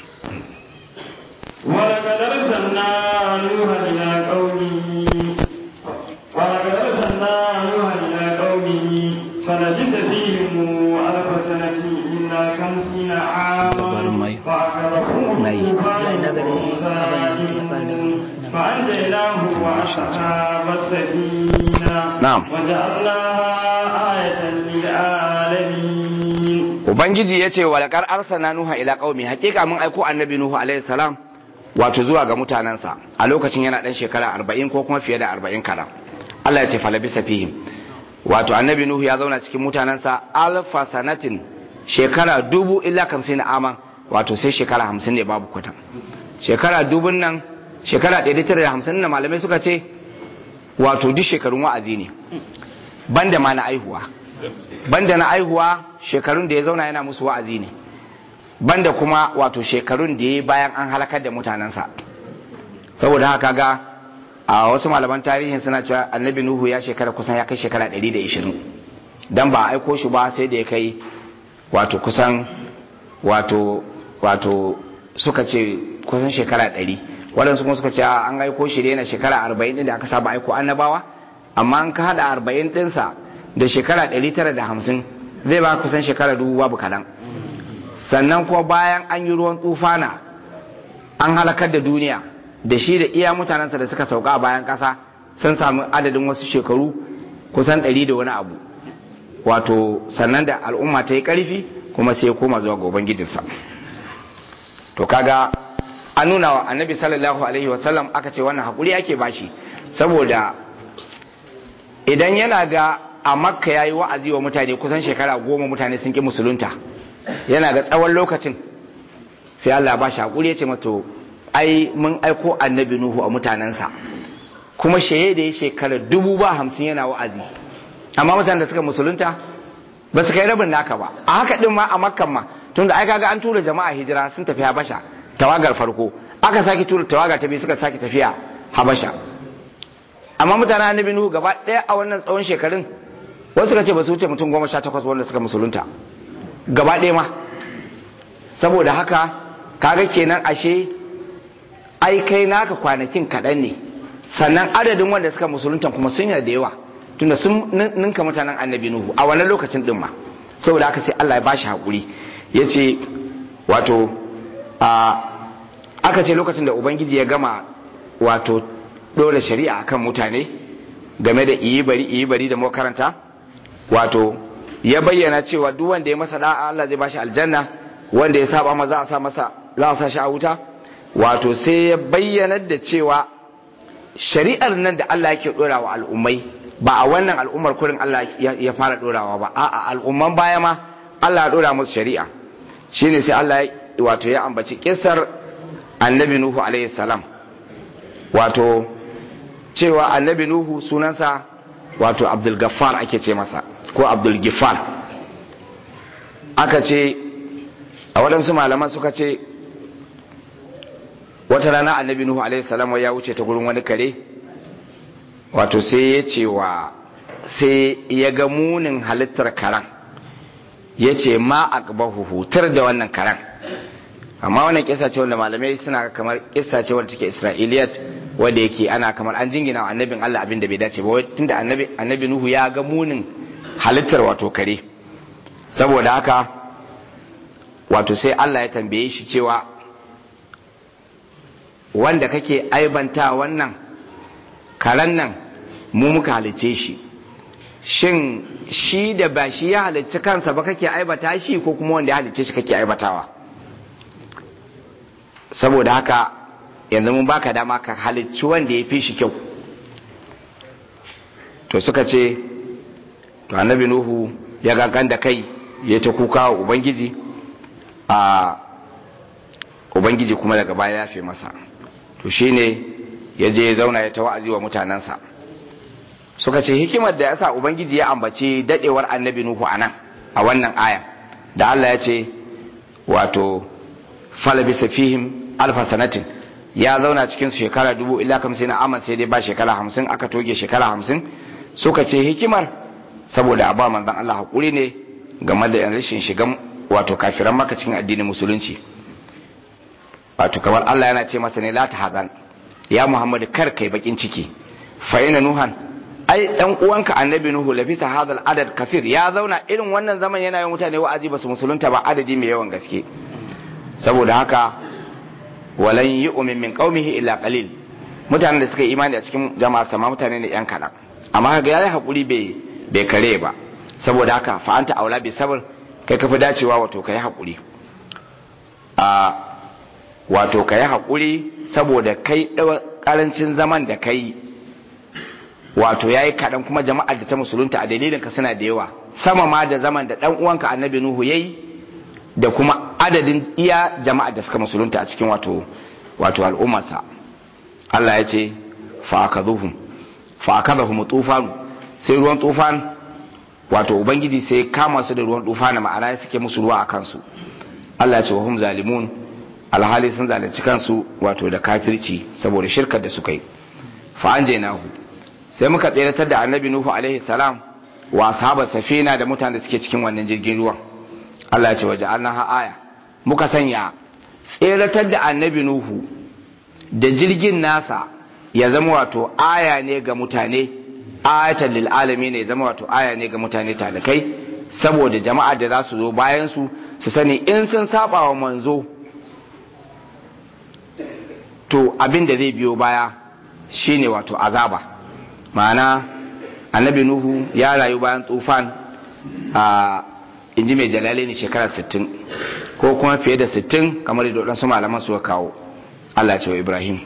ولقد أرسلنا نوحا إلى قومه ولقد أرسلنا نوحا إلى قومه فلبث فيهم ألف سنة إلا خمسين عاما فأخذهم الطوفان فأنجيناه وأصحاب السفينة نعم. وجعلناها آية للعالمين Ubangiji ya ce walakar arsana Nuha ila qaumi hakika mun aiko annabi Nuhu alaihi salam wato zuwa ga mutanensa a lokacin yana dan shekara arba'in ko kuma fiye da arba'in kara Allah ya ce falabisa fihim wato annabi Nuhu ya zauna cikin mutanensa alfa sanatin shekara dubu illa kamsin aman wato sai shekara hamsin ne babu kwata shekara dubun nan shekara ɗari tara da hamsin na malamai suka ce wato duk shekarun wa'azi ne banda ma na aihuwa banda na aihuwa shekarun da ya zauna yana musu wa'azi ne banda kuma wato shekarun da ya yi bayan an halakar da mutanensa saboda haka ga a wasu malaman tarihin suna cewa annabi nuhu ya shekara kusan ya kai shekara 120 dan ba a aiko shi ba sai da ya kai wato kusan wato wato suka ce kusan shekara 100 waɗansu kuma suka ce a an aiko shi da yana shekara 40 din da aka saba aiko annabawa amma an ka hada 40 ɗinsa da shekara 950 zai ba kusan shekara dubu babu kaɗan sannan kuma bayan an yi ruwan tufana an halakar da duniya da shi da iya mutanensa da suka sauka a bayan ƙasa sun sami adadin wasu shekaru kusan ɗari da wani abu wato sannan da al'umma ta yi ƙarfi kuma sai ya koma zuwa ga ubangijinsa to kaga an nuna wa annabi sallallahu alaihi wasallam aka ce wannan haƙuri ake bashi saboda idan yana ga a makka ya yi wa'azi wa mutane kusan shekara goma mutane sun ƙi musulunta yana ga tsawon lokacin sai Allah ba shi haƙuri ya ce mato ai mun aiko annabi Nuhu a mutanensa kuma shaye da ya shekara dubu ba hamsin yana wa'azi amma mutanen da suka musulunta ba su kai rabin naka ba a haka din ma a makkan ma tunda ai kaga an tura jama'a hijira sun tafi habasha tawagar farko aka sake tura tawagar ta biyu suka sake tafiya habasha amma mutanen annabi Nuhu gaba ɗaya a wannan tsawon shekarun wasu suka ce ba su wuce mutum goma sha takwas wanda suka musulunta gaba ɗaya ma saboda haka kaga kenan ashe ai kai naka kwanakin kaɗan ne sannan adadin wanda suka musulunta kuma sun yi da yawa tunda sun ninka mutanen annabi nuhu a wannan lokacin din ma saboda haka sai Allah ya bashi hakuri ya ce wato a aka ce lokacin da ubangiji ya gama wato ɗora shari'a akan mutane game da iyi bari iyi bari da makaranta wato ya bayyana cewa duk wanda ya masa da'a Allah zai bashi aljanna wanda ya saba ma za a sa masa za a sa shi a wuta wato sai ya bayyana da cewa shari'ar nan da Allah yake dora wa al'ummai ba a wannan al'ummar kurin Allah ya fara dorawa ba a'a al'umman baya ma Allah ya dora musu shari'a shine sai Allah wato ya ambaci kisar annabi Nuhu alaihi salam wato cewa annabi Nuhu sunansa wato Abdul Gaffar ake ce masa ko Abdul Gifar aka ce a waɗansu malaman suka ce wata rana annabi Nuhu alaihi salam ya wuce ta gurin wani kare wato sai ya ce wa sai ya ga munin halittar karan ya ce ma aqbahu hutar da wannan karan amma wannan kisa ce wanda malamai suna kamar kisa ce wanda take isra'iliyat wanda yake ana kamar an jingina wa annabin Allah abin da bai dace ba tunda annabi annabi Nuhu ya ga munin halittar wato kare saboda haka wato sai Allah ya tambaye shi cewa wanda kake aibanta wannan karen nan mu muka halice shi shin shi da ba shi ya halicci kansa ba kake aibata shi ko kuma wanda ya halicce shi kake aibatawa saboda haka yanzu mun baka dama ka halicci wanda ya fi shi kyau to suka ce to annabi nuhu ya gangan da kai ya ta kuka wa ubangiji a ubangiji kuma daga baya ya fi masa to shine ya je ya zauna ya ta wa'azi wa mutanensa suka ce hikimar da yasa ubangiji ya ambaci dadewar annabi nuhu anan a wannan aya da Allah ya ce wato falabisa fihim alfa sanatin ya zauna cikin su shekara dubu illa kamsin na aman sai dai ba shekara hamsin aka toge shekara hamsin suka ce hikimar saboda a ba manzon Allah hakuri ne game da rashin shigan wato kafiran maka cikin addinin musulunci wato kamar Allah yana ce masa ne la ta hazan ya Muhammadu kar kai bakin ciki fa ina nuhan ai dan uwanka annabi nuhu lafisa hadal adad kafir ya zauna irin wannan zaman yana yin mutane wa'azi basu musulunta ba adadi mai yawan gaske saboda haka walan yu'min min qaumihi illa qalil mutanen da suka yi imani a cikin jama'a sama mutane ne yan kadan amma kaga yayi hakuri bai bai kare ba saboda haka fa anta aula bi sabr kai kafi dacewa wato kai hakuri a wato kai hakuri saboda kai karancin zaman da kai wato yayi kaɗan kuma jama'ar da ta musulunta a dalilin ka suna da yawa sama ma da zaman da ɗan uwanka annabi nuhu yayi da kuma adadin iya jama'ar da suka musulunta a cikin wato wato al'ummarsa Allah ya ce fa akaduhum fa akadahum tufan sai ruwan tufan wato ubangiji sai kama su da ruwan tufana ma'ana ya suke musu ruwa a kansu Allah ya ce wa hum zalimun alhali sun zalunci kansu wato da kafirci saboda shirkar da suka yi fa anjaynahu sai muka tseratar da annabi nuhu alaihi salam wa ashabar safina da mutanen da suke cikin wannan jirgin ruwan Allah ya ce waje ha aya muka sanya tseratar da annabi nuhu da jirgin nasa ya zama wato aya ne ga mutane ayatan lil alamin ne ya zama wato aya ne ga mutane talakai saboda jama'a da za su zo bayan su su sani in sun saba wa manzo to abin da zai biyo baya shine wato azaba ma'ana annabi nuhu ya rayu bayan tufan a inji mai jalale ne shekara 60 ko kuma fiye da 60 kamar da waɗansu malaman suka kawo Allah ce wa Ibrahim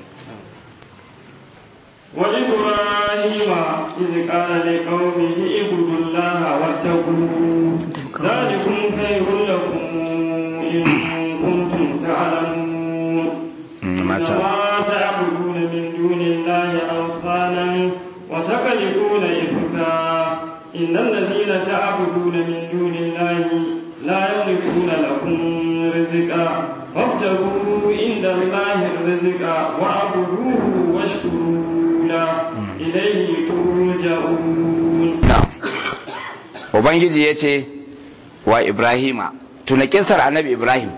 وإبراهيم إذ قال لقومه اعبدوا الله واتقوه ذلكم خير لكم إن كنتم تعلمون إنما تعبدون من دون الله أوثانا وتخلقون إفكا إن الذين تعبدون من دون الله لا يملكون لكم رزقا فابتغوا عند الله الرزق واعبدوه واشكروا له إليه ترجعون Ubangiji ya ce wa Ibrahima, tuna kisar annabi Ibrahim,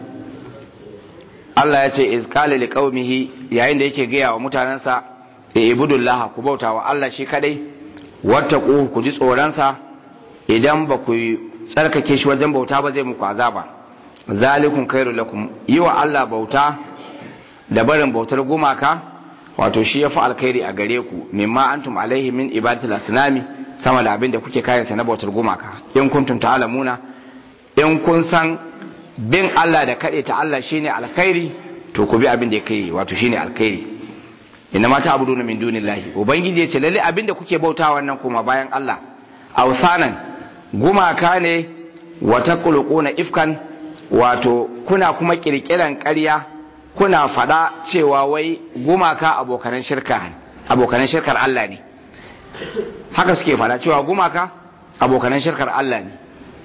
Allah ya ce, Izkali li qaumihi yayin da yake gaya wa mutanensa, e ibudullaha ku bauta wa Allah shi kadai, wata ku ji tsoronsa idan ba ku tsarkake shi wajen bauta ba zai muku azaba. Zalikun khairu lakum yi wa Allah bauta da barin bautar gumaka wato shi ya fi alkhairi a gare ku mimma antum alaihi min ibadatul asnami sama da abin da kuke kayansa na bautar gumaka in kuntum ta'lamuna in kun san bin Allah da kaɗe ta Allah shine alkhairi to ku bi abin da ya kai wato shine alkhairi inna ma ta'buduna min dunillahi ubangiji ya ce lalle abin da kuke bauta wannan kuma bayan Allah awsanan gumaka ne wa taqulquna ifkan wato kuna kuma kirkiran ƙarya kuna fada cewa wai gumaka abokanan shirka abokanan shirkar Allah ne haka suke fada cewa gumaka abokanan shirkar Allah ne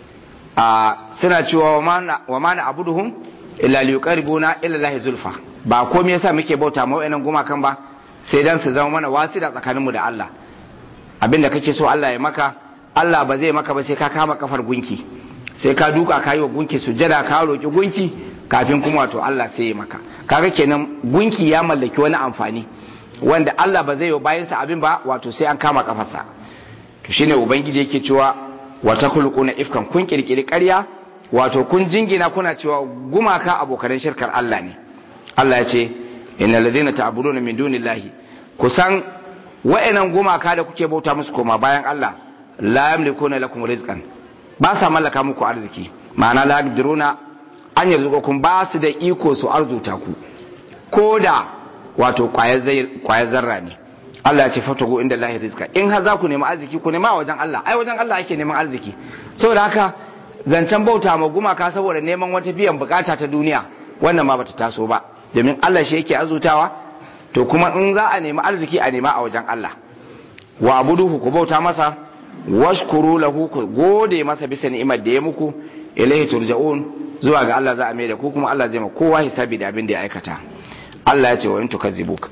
a suna cewa wa mana abuduhum illa liqaribuna ila lahi zulfa ba komai yasa muke bauta ma wayannan gumakan ba sai dan su zama mana wasida tsakaninmu da Allah abinda kake so Allah ya maka Allah ba zai maka ba sai ka kama kafar gunki sai ka duka ka yi wa gunki sujada ka roki gunki kafin kuma wato Allah sai ya maka kaga kenan gunki ya mallaki wani amfani wanda Allah ba zai yi bayansa abin ba wato sai an kama kafarsa to shine ubangiji yake cewa wata kulquna ifkan kun kirkiri ƙarya wato kun jingina kuna cewa gumaka abokan shirkar Allah ne Allah ya ce innal ladina ta'buduna min dunillahi kusan wa'annan gumaka da kuke bauta musu koma bayan Allah la yamlikuna lakum rizqan ba sa mallaka muku arziki ma'ana la yaqdiruna an yarzuqukum ba su da iko su arzuta ku ko da wato kwayar zarra ne Allah ya ce fatago inda lahi rizka in har za ku nemi arziki ku nema wajen Allah ai wajen Allah ake neman arziki saboda haka zancen bauta ma gumaka saboda neman wata biyan bukata ta duniya wannan ma bata taso ba domin Allah shi yake azutawa to kuma in za a nemi arziki a nema a wajen Allah wa abuduhu ku bauta masa washkuru lahu ku gode masa bisa ni'imar da ya muku ilaihi turja'un zuwa ga Allah za a mai da ku kuma Allah zai ma kowa hisabi da abin da ya aikata Allah ya ce wa in tukazzibuka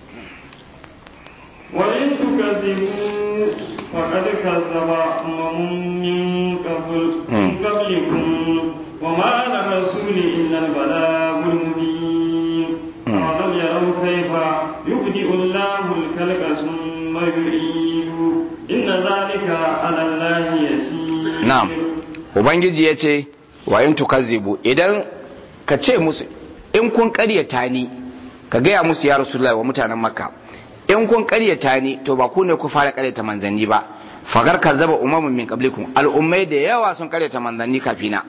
وإن تكذبوا فقد كذب أمم من قبل من قبلكم وما على الرسول إلا البلاغ المبين أولم يروا كيف يبدئ الله الخلق ثم يعيد إن ذلك على الله يسير na'am ubangiji ya ce wa in tukazzibu idan ka ce musu in kun karyata ni ka gaya musu ya rasulullahi wa mutanen makka in kun karyata ni to ba ku ne ku fara karyata manzanni ba fagar kazzaba umamun min qablikum al'ummai da yawa sun karyata manzanni kafina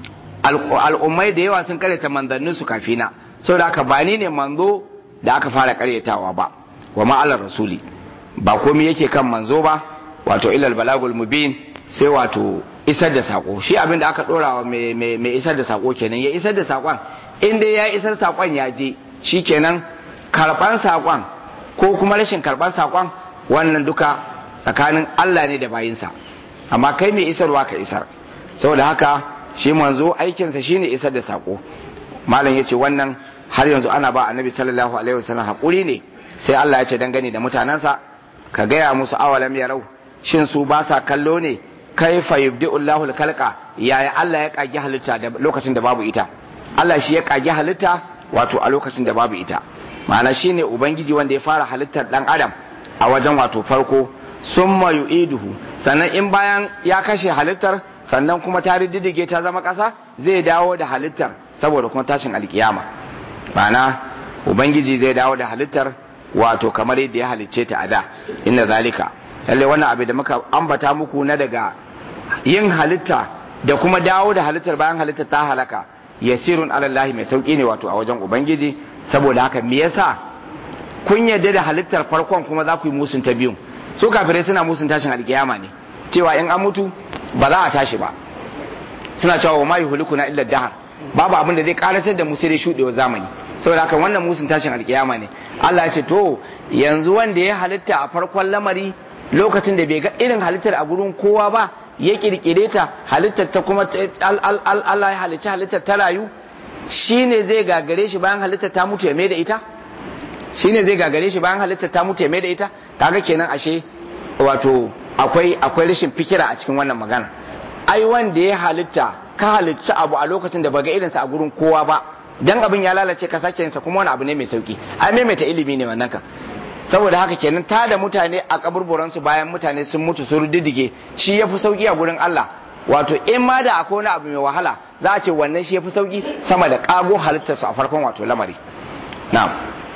al'ummai da yawa sun karyata manzannin su kafina saboda haka ba ni ne manzo da aka fara karyatawa ba wa ma'alar rasuli ba komai yake kan manzo ba wato ilal balagul mubin sai wato isar da sako shi abin da aka dora wa mai isar da sako kenan ya isar da sakon in dai ya isar sakon ya je shi kenan karban sakon ko kuma rashin karban sakon wannan duka tsakanin Allah ne da bayinsa amma kai mai isarwa ka isar saboda haka shi manzo aikinsa shine isar da sako malam yace wannan har yanzu ana ba annabi sallallahu alaihi wasallam hakuri ne sai Allah ya ce dangane da mutanansa ka gaya musu awalam yarau shin su ba sa kallo ne kaifa yubdi'u Allahu al-khalqa yaya Allah ya kage halitta da lokacin da babu ita Allah shi ya kage halitta wato a lokacin da babu ita ma'ana shine ubangiji wanda ya fara halittar dan adam a wajen wato farko summa yu'iduhu sannan in bayan ya kashe halittar sannan kuma ta riddige ta zama kasa zai dawo da halittar saboda kuma tashin alkiyama ma'ana ubangiji zai dawo da halittar wato kamar yadda ya halicce ta a da inna zalika lalle wannan abu da muka ambata muku na daga yin halitta da kuma dawo da halittar bayan halittar ta halaka yasirun alallahi mai sauki ne wato a wajen ubangiji saboda haka me yasa kun yarda da halittar farkon kuma za ku yi musun ta biyun su kafirai suna musun tashin alkiyama ne cewa in an mutu ba za a tashi ba suna cewa wa ma yuhlikuna illa dahar babu abin da zai karatar da mu sai dai shudewa zamani saboda haka wannan musun tashin alkiyama ne Allah ya ce to yanzu wanda ya halitta a farkon lamari lokacin da bai ga irin halittar a gurin kowa ba ya kirkire ta halittar ta kuma Allah ya halicci halittar ta rayu shine zai gagare shi bayan halittar ta mutu ya mai da ita shine zai gagare shi bayan halittar ta mutu ya mai da ita kaga kenan ashe wato akwai akwai rashin fikira a cikin wannan magana ai wanda ya halitta ka halicci abu a lokacin da baga irinsa a gurin kowa ba dan abin ya lalace ka sake yinsa kuma wani abu ne mai sauki ai maimaita ilimi ne wannan kan saboda haka kenan ta da mutane a kaburburansu bayan mutane sun mutu sun ruddige shi ya fi sauki a gurin Allah wato in ma da akwai wani abu mai wahala za a ce wannan shi ya fi sauki sama da kago halittarsu a farkon wato lamari na'am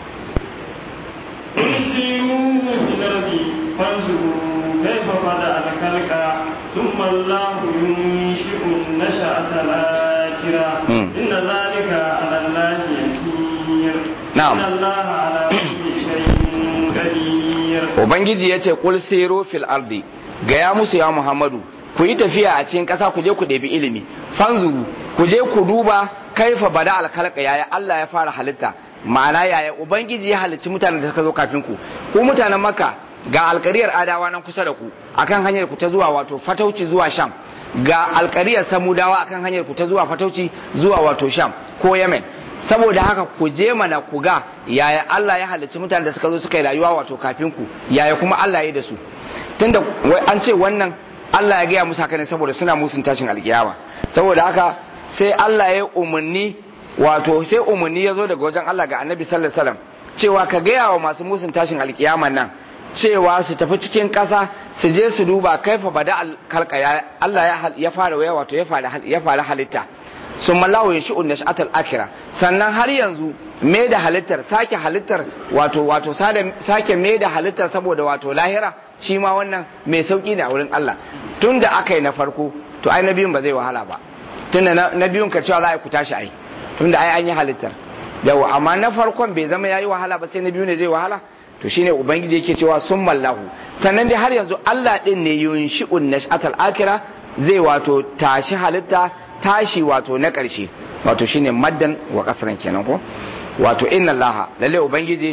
كيف بدأ الخلق ثم الله ينشئ النشأة الآخرة إن ذلك على الله يسير نعم إن الله على كل شيء قدير ubangiji ya ce kul siru fil ardi gaya musu ya muhammadu ku yi tafiya a cikin ƙasa ku je ku ɗebi ilimi fanzuru ku je ku duba kaifa bada alkalka yaya Allah ya fara halitta ma'ana yaya ubangiji ya halicci mutanen da suka zo kafin ku ku mutanen makka ga alkariyar adawa nan kusa da ku akan hanyar ku ta zuwa wato fatauci zuwa sham ga alkariyar samudawa akan hanyar ku ta zuwa fatauci zuwa wato sham ko yemen saboda haka ku je mana ku ga yaya Allah ya halicci mutanen da suka zo suka yi rayuwa wato kafin ku yaya kuma Allah ya yi da su tunda an ce wannan Allah ya gaya musu haka ne saboda suna musun tashin alkiyama saboda haka sai Allah ya umarni wato sai umarni ya zo daga wajen Allah ga Annabi sallallahu alaihi wasallam cewa ka gaya wa masu musun tashin alkiyama nan cewa su tafi cikin ƙasa su je su duba kaifa bada alkalka Allah ya fara waya wato ya fara halitta sun mallawo ya shi'un nash'atul akira sannan har yanzu me da halittar sake halittar wato wato sake me da halittar saboda wato lahira shi ma wannan mai sauki ne a wurin Allah tun da aka yi na farko to ai na biyun ba zai wahala ba tun da na biyun ka cewa za a yi ku tashi ai tun da ai an yi halittar yawa amma na farkon bai zama ya yi wahala ba sai na biyu ne zai wahala to shine ubangiji yake cewa sun mallahu sannan dai har yanzu Allah din ne yunshi'un nash'atal akira zai wato tashi halitta tashi wato na ƙarshe wato shine maddan wa kasran kenan ko wato inna Allah lalle ubangiji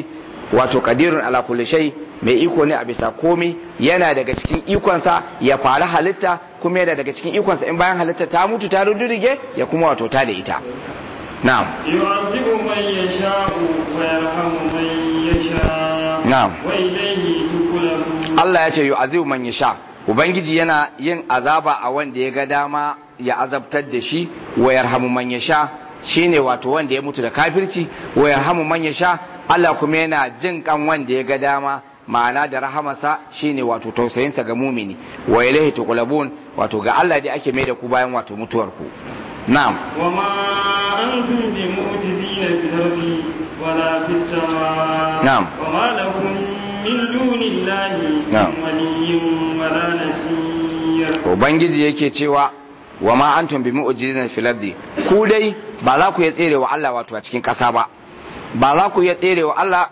wato qadirun ala kulli shay mai iko ne a bisa komai yana daga cikin ikonsa ya fara halitta kuma yana daga cikin ikonsa in bayan halitta ta mutu ta rudurige ya kuma wato ta da ita na'am يعذب من يشاء ويرحم من يشاء نعم. وإليه تقلبون Allah ya ce yu'azibu man yasha ubangiji yana yin azaba a wanda ya ga dama ya azabtar da shi wa yarhamu man yasha shine wato wanda ya mutu da kafirci wa yarhamu man yasha Allah kuma yana jin kan wanda ya ga dama ma'ana da rahamarsa shine wato tausayinsa ga mumini wa ilaihi tuqlabun wato ga Allah dai ake mai da ku bayan wato mutuwar ku na'am وما أنتم بمعجزين في الأرض ولا في السماء نعم. وما لكم من دون الله نعم. من ولي ولا نصير ubangiji yake cewa wa ma antum bi mu'jizina fil ardi ku dai ba za ku iya tsere wa Allah wato a cikin ƙasa ba ba za ku iya tsere wa Allah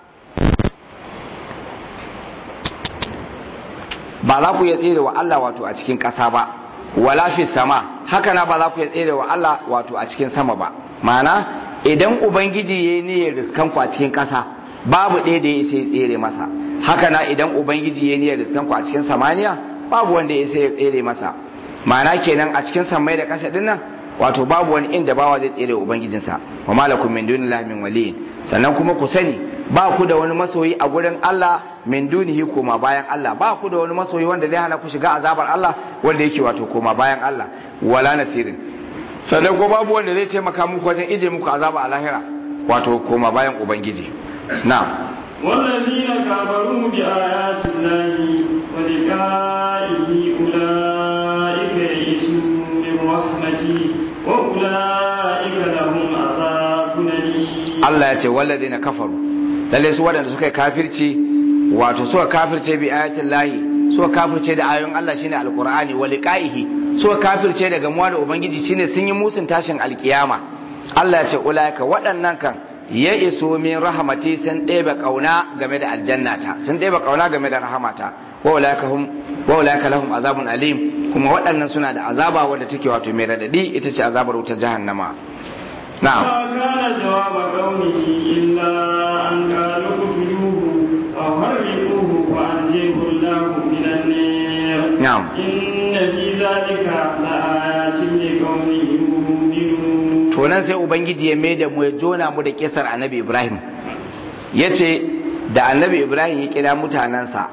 ba za ku iya tsere wa Allah wato a cikin ƙasa ba wala fi sama haka na ba za ku iya tsere wa Allah wato a cikin sama ba ma'ana idan ubangiji yayi niyyar riskan ku a cikin ƙasa babu ɗaya da ya isa ya tsere masa haka na idan ubangiji yayi niyyar riskan ku a cikin samaniya babu wanda ya isa ya tsere masa ma'ana kenan a cikin sammai da ƙasa din nan wato babu wani inda bawa zai tsere wa ubangijinsa wa malakum min dunillahi min waliyin sannan kuma ku sani ba ku da wani masoyi a gurin Allah min dunihi koma bayan Allah ba ku da wani masoyi wanda zai hana ku shiga azabar Allah wanda yake wato koma bayan Allah wala nasirin sannan ko babu wanda zai taimaka muku wajen ije muku azaba a lahira wato koma bayan ubangiji na'am والذين كفروا بآيات الله ولقائه أولئك يئسوا من رحمتي وأولئك لهم عذاب أليم Allah ya ce wallazi na kafaru lalle su waɗanda suka yi kafirci wato suka kafirce bi ayatin lahi suka kafirce da ayoyin Allah shine alqur'ani wa liqaihi suka kafirce da gamuwa da ubangiji shine sun yi musun tashin alkiyama Allah ya ce ulaika waɗannan kan ya iso min rahamati sun ɗebe ƙauna game da aljannata sun ɗebe ƙauna game da rahamata wa ulaika hum wa ulaika lahum azabun alim kuma waɗannan suna da azaba wanda take wato mai radadi ita ce azabar wutar jahannama na'am ما كان جواب قومه إلا أن قالوا اقتلوه أو حرقوه فأنجيه الله من النار نعم. إن في ذلك لآيات لقوم يؤمنون to nan sai ubangiji ya mai da mu ya jona mu da kisar annabi ibrahim ya ce da annabi ibrahim ya kira mutanensa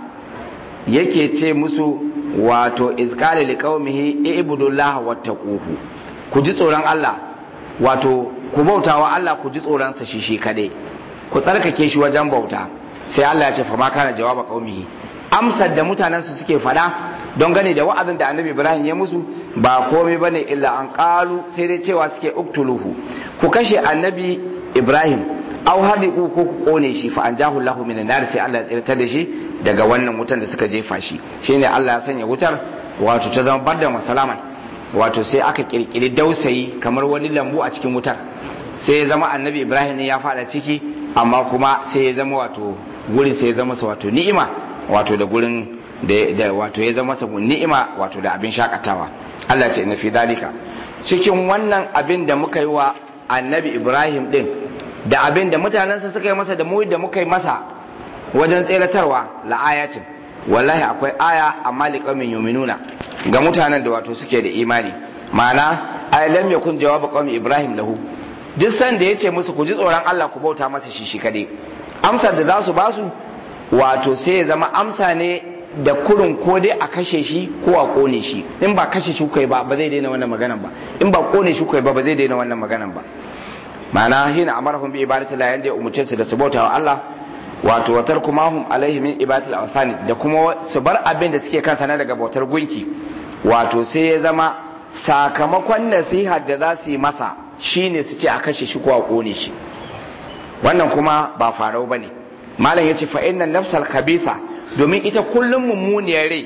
yake ce musu wato izkali li qaumihi ibudullaha wattaquhu ku ji tsoron Allah wato ku bautawa Allah ku ji tsoron sa shi shi kadai ku tsarkake shi wajen bauta sai Allah ya ce fa ma kana jawaba qaumihi amsar da mutanensu suke fada don gane da wa'azin da annabi ibrahim ya musu ba komai bane illa an qalu sai dai cewa suke uktuluhu ku kashe annabi ibrahim aw hadiku ko ku kone shi fa anjahu Allahu minan nar sai Allah ya tsirtar da shi daga wannan wutan da suka jefa shi shine Allah ya sanya wutar wato ta zama barda masalaman wato sai aka kirkiri dausayi kamar wani lambu a cikin wutar sai ya zama annabi ibrahim ne ya fada ciki amma kuma sai ya zama wato gurin sai ya zama masa wato ni'ima wato da gurin da, da wato ya zama masa ni'ima wato da abin shakatawa Allah ce na fi dalika cikin wannan abin da muka yi wa annabi ibrahim din da abin da mutanensa suka yi masa da mu da muka yi masa wajen tseratarwa la'ayatin wallahi akwai aya amma liqamin yuminuna ga mutanen da wato suke da imani ma'ana ay lam yakun jawabu qaumi ibrahim lahu duk san da yace musu ku ji tsoron Allah ku bauta masa shi shi kade amsar da za su ba su wato sai ya zama amsa ne da kurin ko dai a kashe shi ko a kone shi in ba kashe shi kai ba ba zai daina wannan maganan ba in ba kone shi kai ba ba zai daina wannan maganan ba ma'ana hina amarahum bi ibadati la yanda ya umurce su da su bauta wa Allah wato watar kuma hum alaihi min ibadatil awsani da kuma su bar abin da suke kansa na daga bautar gunki wato sai ya zama sakamakon nasihar da za su yi masa shine su ce a kashe shi ko a kone shi wannan kuma ba farau bane malam yace fa inna nafsal khabitha domin ita kullum mummuniyar rai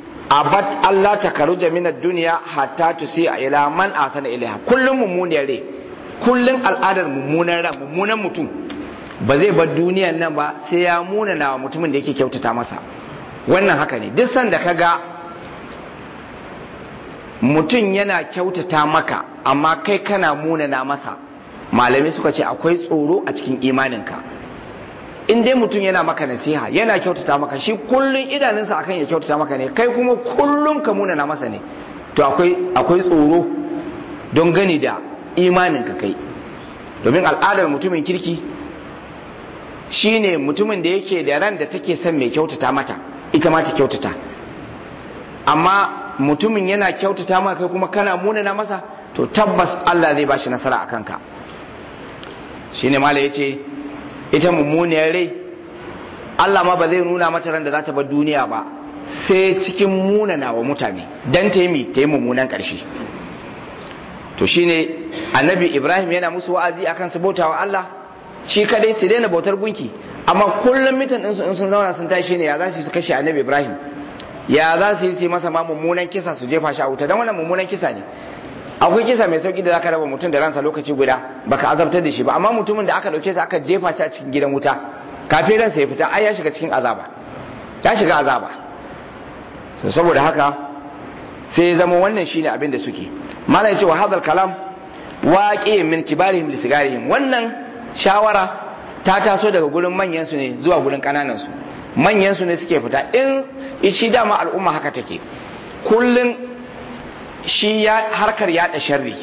abat Allah ta karuja min ad-dunya hatta tusi ila man asana ilaiha kullum mummuniyar rai kullum al'adar mummunan ran mummunan mutum ba zai bar duniyan nan ba sai ya munana wa mutumin da yake kyautata masa wannan haka ne duk sanda ka ga mutum yana kyautata maka amma kai kana munana masa malamai suka ce akwai tsoro a cikin imaninka in dai mutum yana maka nasiha yana kyautata maka shi kullun idanunsa akan ya kyautata maka ne kai kuma kullun ka muna na masa ne to akwai akwai tsoro don gani da imanin ka kai domin al'adar mutumin kirki shine mutumin da yake da ran da take son mai kyautata mata ita ma ta kyautata amma mutumin yana kyautata maka kai kuma kana munana masa to tabbas Allah zai bashi nasara a kanka shine mala yace ita mummuniyar rai Allah ma ba zai nuna mata ran da za ta bar duniya ba sai cikin munana wa mutane dan ta yi ta yi mummunan karshe to shine annabi Ibrahim yana musu wa'azi akan su bautawa Allah shi kadai su daina bautar gunki amma kullum mitan ɗinsu in sun zauna sun tashi ne ya za su yi su kashe annabi Ibrahim ya za su yi su masa ma mummunan kisa su jefa shi a wuta don wannan mummunan kisa ne akwai kisa mai sauki da zaka raba mutum da ransa lokaci guda baka azabtar da shi ba amma mutumin da aka dauke shi aka jefa shi a cikin gidan wuta kafin ransa ya fita ai ya shiga cikin azaba ya shiga azaba to saboda haka sai ya zama wannan shine abin da suke malai ya ce wa hadal kalam waqi min kibarihim li sigarihim wannan shawara ta taso daga gurin manyan su ne zuwa gurin kananan su manyan su ne suke fita in shi dama al'umma haka take kullun shi ya harkar yada sharri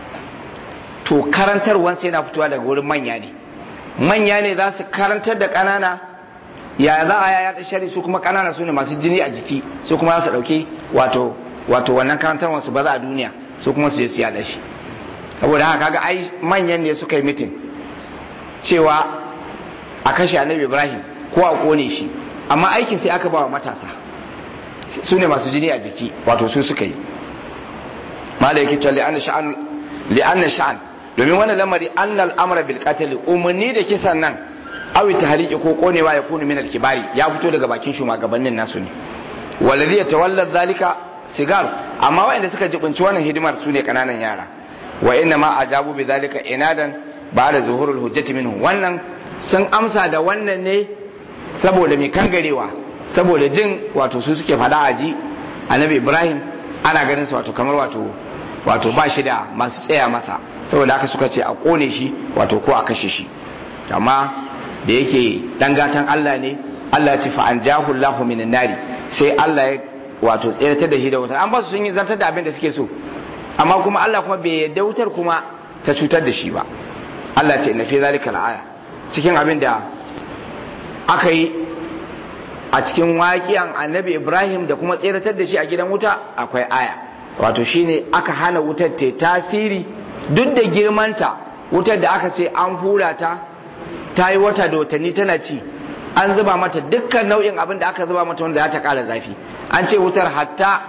to karantarwansa yana fitowa daga wurin manya ne manya ne za su karantar da ƙanana ya za a yada sharri su kuma ƙanana su ne masu jini a jiki su kuma za su ɗauki wato wato wannan karantarwar su ba za a duniya su kuma su je su yada shi saboda haka kaga ai manyan ne suka yi mitin cewa a kashe annabi ibrahim ko a kone shi amma aikin sai aka ba wa matasa su ne masu jini a jiki wato su suka yi mala yake cewa li'anna sha'an li'anna sha'an domin wannan lamari annal amra bil qatl umarni da kisan nan awi tahriki ko konewa ya kunu min al kibari ya fito daga bakin shugabannin nasu ne waladhi yatawalla zalika sigar amma waɗanda suka jibinci wannan hidimar su ne kananan yara wa inna ma ajabu bi zalika inadan ba da zuhurul hujjati minhu wannan sun amsa da wannan ne saboda mai kangarewa saboda jin wato su suke fada aji annabi ibrahim ana ganin su wato kamar wato wato ba shi da masu tsaya masa saboda haka suka ce a kone shi wato ko a kashe shi amma da yake dan gatan Allah ne Allah ce fa anjahu Allahu minan nari sai Allah ya wato tseratar da shi da wutar an ba su sun yi zantar da abin da suke so amma kuma Allah kuma bai yadda wutar kuma ta cutar da shi ba Allah ce inna fi zalika aya cikin abin da aka yi a cikin waƙiyan annabi Ibrahim da kuma tseratar da shi a gidan wuta akwai aya wato shine aka hana wutar ta tasiri duk da girmanta wutar da aka ce an hura ta ta yi wata da watanni tana ci an zuba mata dukkan nau'in abin da aka zuba mata wanda za ta ƙara zafi an ce wutar hatta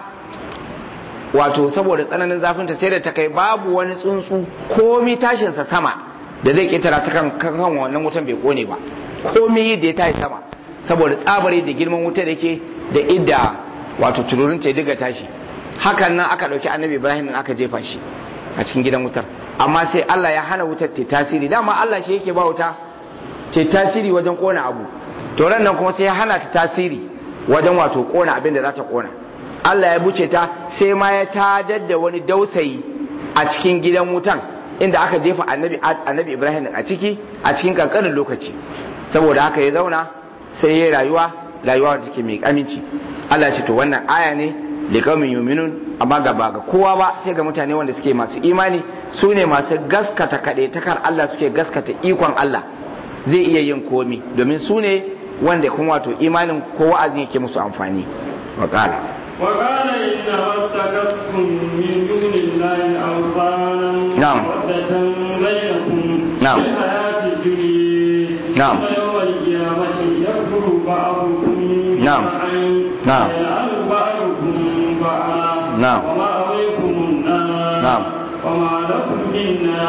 wato saboda tsananin zafinta sai da ta kai babu wani tsuntsu komi tashinsa sama da zai ƙetara ta kan kan wannan wutan bai kone ba komi da ya tashi sama saboda tsabari da girman wutar yake da idda wato tururin ta diga tashi hakan nan aka ɗauki annabi ibrahim aka jefa shi a cikin gidan wutar amma sai allah ya hana wutar ta tasiri dama allah shi yake ba wuta ta tasiri wajen kona abu to ran nan kuma sai ya hana ta tasiri wajen wato kona abin da za ta kona Allah ya buce ta sai ma ya tadar da wani dausayi a cikin gidan wutan inda aka jefa annabi annabi Ibrahim a ciki a cikin kankanin lokaci saboda haka ya zauna sai ya rayuwa rayuwa da take mai aminci Allah ya ce to wannan aya ne liqaumin yu'minun amma ga ba ga kowa ba sai ga mutane wanda suke masu imani su ne masu gaskata kaɗai takar Allah suke gaskata ikon Allah zai iya yin komi domin su ne wanda kuma wato imanin ko wa'azi yake musu amfani wa qala وقال إنما اتخذتم من دون الله أوثانا نعم. مودة بينكم نعم. في الحياة الدنيا نعم. ثم يوم القيامة يكفر بعضكم نعم. ببعض نعم. ويلعن بعضكم بعضا نعم. ومأويكم النار نعم. وما لكم من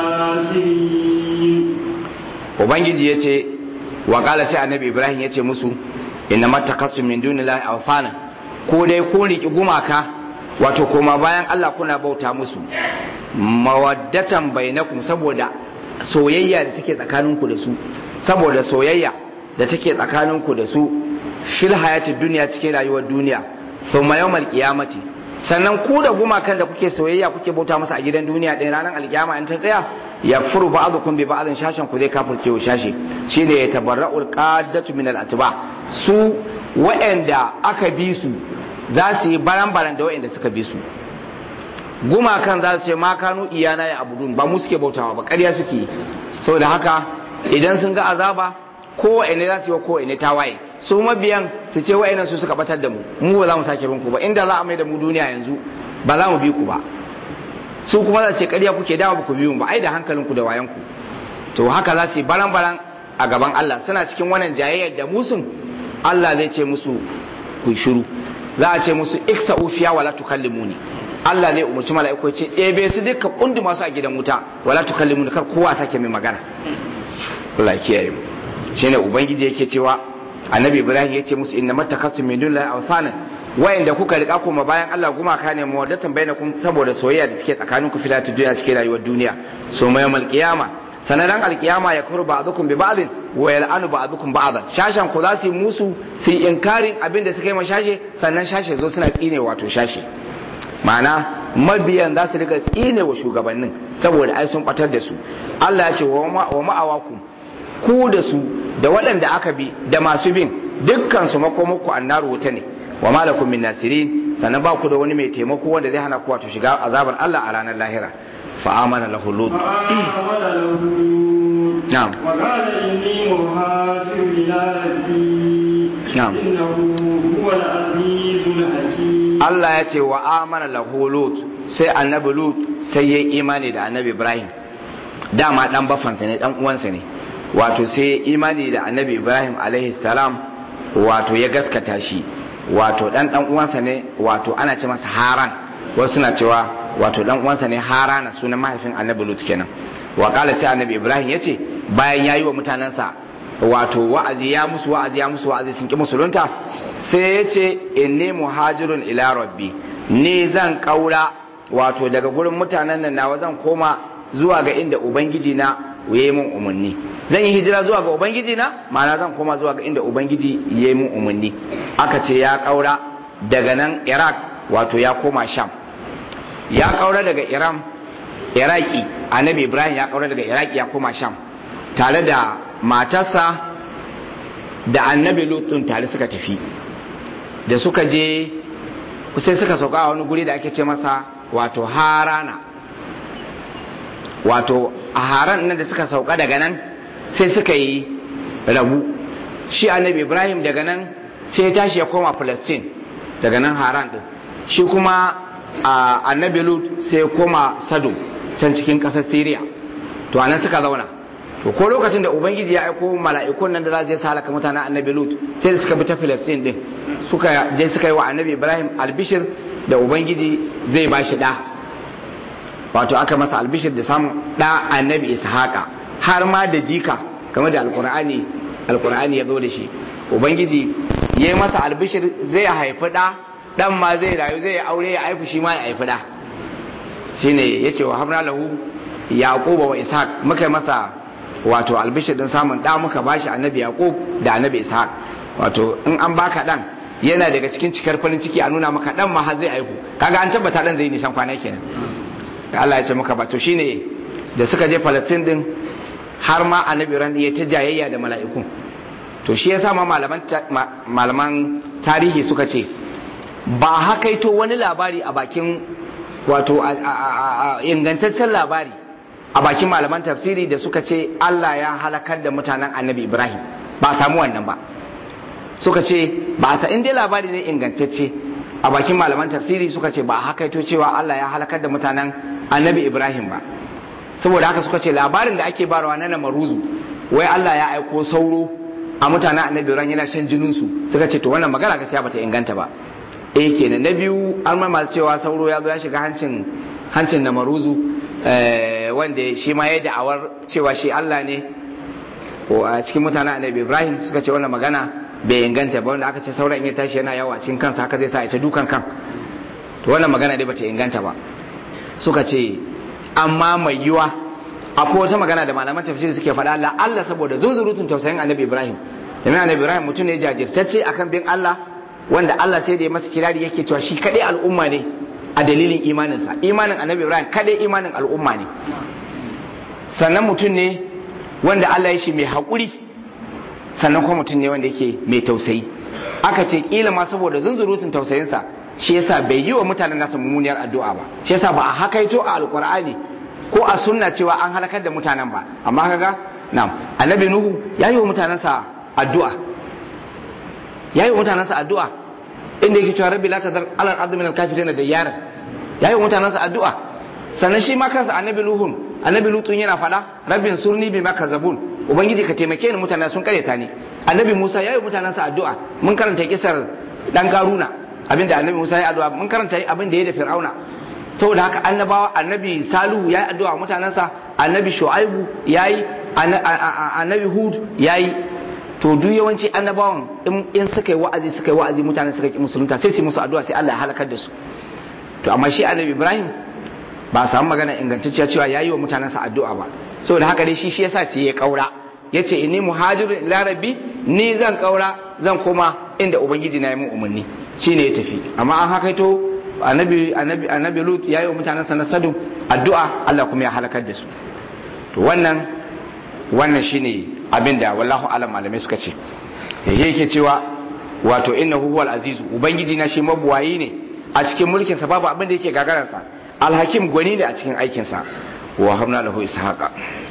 ناصرين ubangiji ya ce wa kala sai annabi ibrahim ya ce musu inna matakassu min dunillahi awthana ko dai kun riki gumaka wato koma bayan Allah kuna bauta musu mawaddatan bainakum saboda soyayya da take tsakaninku da su saboda soyayya da take tsakaninku da su fil hayatid duniya cikin rayuwar duniya thumma yawmal qiyamati sannan ku da gumakan da kuke soyayya kuke bauta masa a gidan duniya ɗin ranar alkiyama in ta tsaya ya furu ba'dukum bi ba'din shashan ku zai kafirce wa shashi shine ya tabarra'ul qaddatu min al-atba su wa'anda aka bi su za su yi baran-baran da wa'anda suka bi su gumakan za su ce ma kanu iyana ya abudun ba mu suke bautawa ba ƙarya suke yi saboda haka idan sun ga azaba ko wa'anda za su yi wa ko wa'anda tawaye su mabiyan su ce wa'annan su suka batar da mu mu ba za mu sake bin ku ba inda za a mai da mu duniya yanzu ba za mu bi ku ba su kuma za ce ƙarya kuke dama ba ku biyu ba ai da hankalinku da wayanku to haka za su yi baran-baran a gaban Allah suna cikin wannan jayayyar da musun Allah zai ce musu ku shiru za a ce musu iksa ufiya wala tukallimuni Allah zai umarci mala'iku ce ebe su duka kundi masu a gidan wuta wala tukallimuni kar kowa sake mai magana Allah kiyaye mu shine ubangiji yake cewa annabi Ibrahim yace musu inna mattakasu min dunillahi awsanan wayanda kuka rika kuma bayan Allah gumaka ne mawaddatan bainakum saboda soyayya da take tsakanin ku filatu duniya cikin rayuwar duniya so mai mal qiyama sanaran alqiyama ya kuru ba'dukum bi ba'din wa yal'anu ba'dukum ba'dan shashan ku za su yi musu su yi inkarin abin da suka yi mashashe sannan shashe zo suna tsine wato shashe ma'ana mabiyan za su rika tsine wa shugabannin saboda ai sun batar da su Allah ya ce wa ma'awakum ku da su da waɗanda aka bi da masu bin dukkan su makomakku annaru wuta ne wa malakum min nasirin sannan ba ku da wani mai taimako wanda zai hana ku wato shiga azabar Allah a ranar lahira fa amana lahu lut na'am wa qala inni muhajirun ila rabbi na'am innahu huwal azizul hakim Allah ya ce wa amana lahu lut sai annabi lut sai ya imani da annabi Ibrahim dama dan bafansa ne dan uwansa ne wato sai ya imani da annabi Ibrahim alaihi salam wato ya gaskata shi wato dan dan uwansa ne wato ana ce masa haran wasu suna cewa wato dan uwansa ne harana sunan mahaifin annabi lut kenan wa kala sai annabi ibrahim yace bayan yayi wa mutanansa wato wa'azi ya musu wa'azi ya musu wa'azi sun ki musulunta sai yace inni muhajirun ila rabbi ni zan kaura wato daga gurin mutanen nan nawa zan koma zuwa ga inda ubangiji na yayi mun umarni zan yi hijira zuwa ga ubangiji na ma'ana zan koma zuwa ga inda ubangiji ya yi mun umarni aka ce ya kaura daga nan iraq wato ya koma sham ya kaura daga iran iraki annabi ibrahim ya kaura daga iraki ya koma sham tare da matarsa da annabi lutun tare suka tafi da suka je sai suka sauka a wani guri da ake ce masa wato harana wato a haran nan da suka sauka daga nan sai suka yi rabu shi annabi ibrahim daga nan sai ya tashi ya koma palestine daga nan haran din shi kuma annabi lut sai ya koma sado can cikin ƙasar syria to anan suka zauna to ko lokacin da ubangiji ya aiko mala'ikun nan da za su halaka mutanen annabi lut sai da suka bi ta palestine din suka je suka yi wa annabi ibrahim albishir da ubangiji zai ba shi da wato aka masa albishir da samun da annabi ishaqa har ma da jika kamar da alkur'ani alkur'ani ya zo da shi ubangiji ya yi masa albishir zai haifi da dan ma zai rayu zai aure ya haifi shi ma ya haifi da shine yace wa habna lahu yaquba wa ishaq muka masa wato albishir din samun da muka bashi annabi yaqub da annabi ishaq wato in an baka dan yana daga cikin cikar farin ciki a nuna maka dan ma har zai haihu kaga an tabbata dan zai nisan kwana kenan Allah ya ce muka ba to shine da suka je Palestine din har ma annabi ran ya ta jayayya da mala'iku to shi yasa ma malaman malaman tarihi suka ce ba hakaito wani labari a bakin wato ingantaccen labari a bakin malaman tafsiri da suka ce Allah ya halakar da mutanen annabi Ibrahim ba samu wannan ba suka ce ba sa inda labari ne ingantacce a bakin malaman tafsiri suka ce ba hakaito cewa Allah ya halakar da mutanen annabi Ibrahim ba saboda haka suka ce labarin da ake barawa na maruzu wai Allah ya aiko sauro a mutanen annabi Ibrahim yana shan jininsu suka ce to wannan magana gaskiya bata inganta ba eh kenan na biyu an ma masu cewa sauro ya zo ya shiga hancin hancin na maruzu wanda shi ma ya da'awar cewa shi Allah ne ko a cikin mutanen annabi Ibrahim suka ce wannan magana bai inganta ba wanda aka ce sauran in ya tashi yana yawa cikin kansa haka zai sa ita dukan kan to wannan magana dai bata inganta ba suka ce amma mai yiwa akwai wata magana da malaman tafsiri suke faɗa la Allah saboda zunzurutun tausayin annabi Ibrahim domin annabi Ibrahim mutum ne jajirtacce akan bin Allah wanda Allah sai da ya masa kirari yake cewa shi kadai al'umma ne a dalilin imaninsa imanin annabi ibrahim kadai imanin al'umma ne sannan mutum ne wanda Allah ya shi mai haƙuri sannan kuma mutum ne wanda yake mai tausayi aka ce kila ma saboda zunzurutun tausayinsa shi yasa bai yi wa mutanen nasa mummuniyar addu'a ba shi yasa ba a hakaito a alqur'ani ko a sunna cewa an halakar da mutanen ba amma kaga na'am annabi nuhu ya yi wa mutanensa addu'a ya yi wa mutanensa addu'a inda yake cewa rabbi la tadar alal ardi min al-kafirin da yara ya yi wa mutanensa addu'a sannan shi ma kansa annabi luhun annabi lutun yana fada rabbin surni bima kazabun ubangiji ka taimake ni mutanen sun kareta ni annabi musa ya yi wa mutanensa addu'a mun karanta kisar dan karuna abinda annabi musa ya addu'a mun karanta abin da ya da fir'auna saboda haka annabawa annabi salihu ya yi addu'a wa mutanensa annabi shu'aibu ya yi annabi hud ya yi to duk yawanci annabawan in suka yi wa'azi suka yi wa'azi mutane suka ki musulunta sai su musu addu'a sai Allah ya halakar da su to amma shi annabi ibrahim ba a samu magana ingantacciya cewa yayi wa mutanensa addu'a ba saboda haka dai shi shi yasa sai ya kaura yace inni muhajirun ila rabbi ni zan kaura zan koma inda ubangiji na yi mun umarni shine ya tafi amma an hakaito annabi annabi annabi lut yayi wa mutanensa na sadu addu'a Allah kuma ya halakar da su to wannan wannan shine abinda wallahu alam malamai suka ce yake cewa wato innahu huwal azizu ubangiji na shi mabuwayi ne a cikin mulkin sa babu abin da yake gagaransa alhakim gwani ne a cikin aikin sa wa hamna lahu ishaqa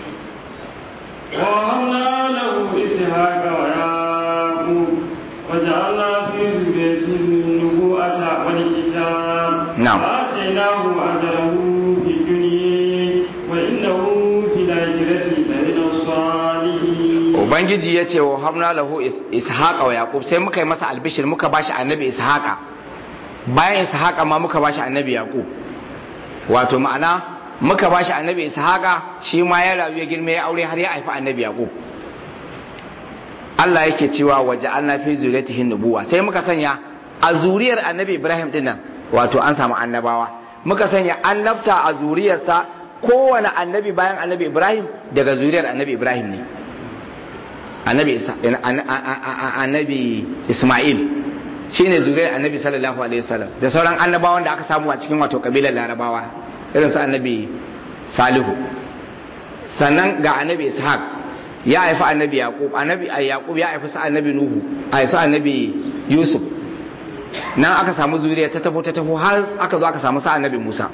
wa hamna lahu ishaqa wa yaqub وجعلنا في ذريته النبوءة والكتاب نعم. وآتيناه أجره في الدنيا وإنه في الآخرة لمن الصالحين ubangiji ya ce wa hamna lahu ishaqa wa yaqub sai muka yi masa albishir muka bashi annabi ishaqa bayan ishaqa ma muka bashi annabi yaqub wato ma'ana muka bashi annabi ishaqa shi ma ya rayu ya girma ya aure har ya haifi annabi yaqub Allah yake cewa waje Allah fi zuriyatihin nubuwa sai muka sanya a zuriyar annabi Ibrahim dinnan wato an samu annabawa muka sanya annabta a zuriyarsa kowane annabi bayan annabi Ibrahim daga zuriyar annabi Ibrahim ne annabi Isa annabi Ismail shine zuriyar annabi sallallahu alaihi wasallam da sauran annabawan da aka samu a cikin wato kabilar Larabawa irin su annabi Salihu sannan ga annabi Ishaq ya haifi annabi yaqub annabi yaqub ya haifi sa annabi nuhu a sa annabi yusuf nan aka samu zuriya ta tafo ta tafo har aka zo aka samu sa annabi musa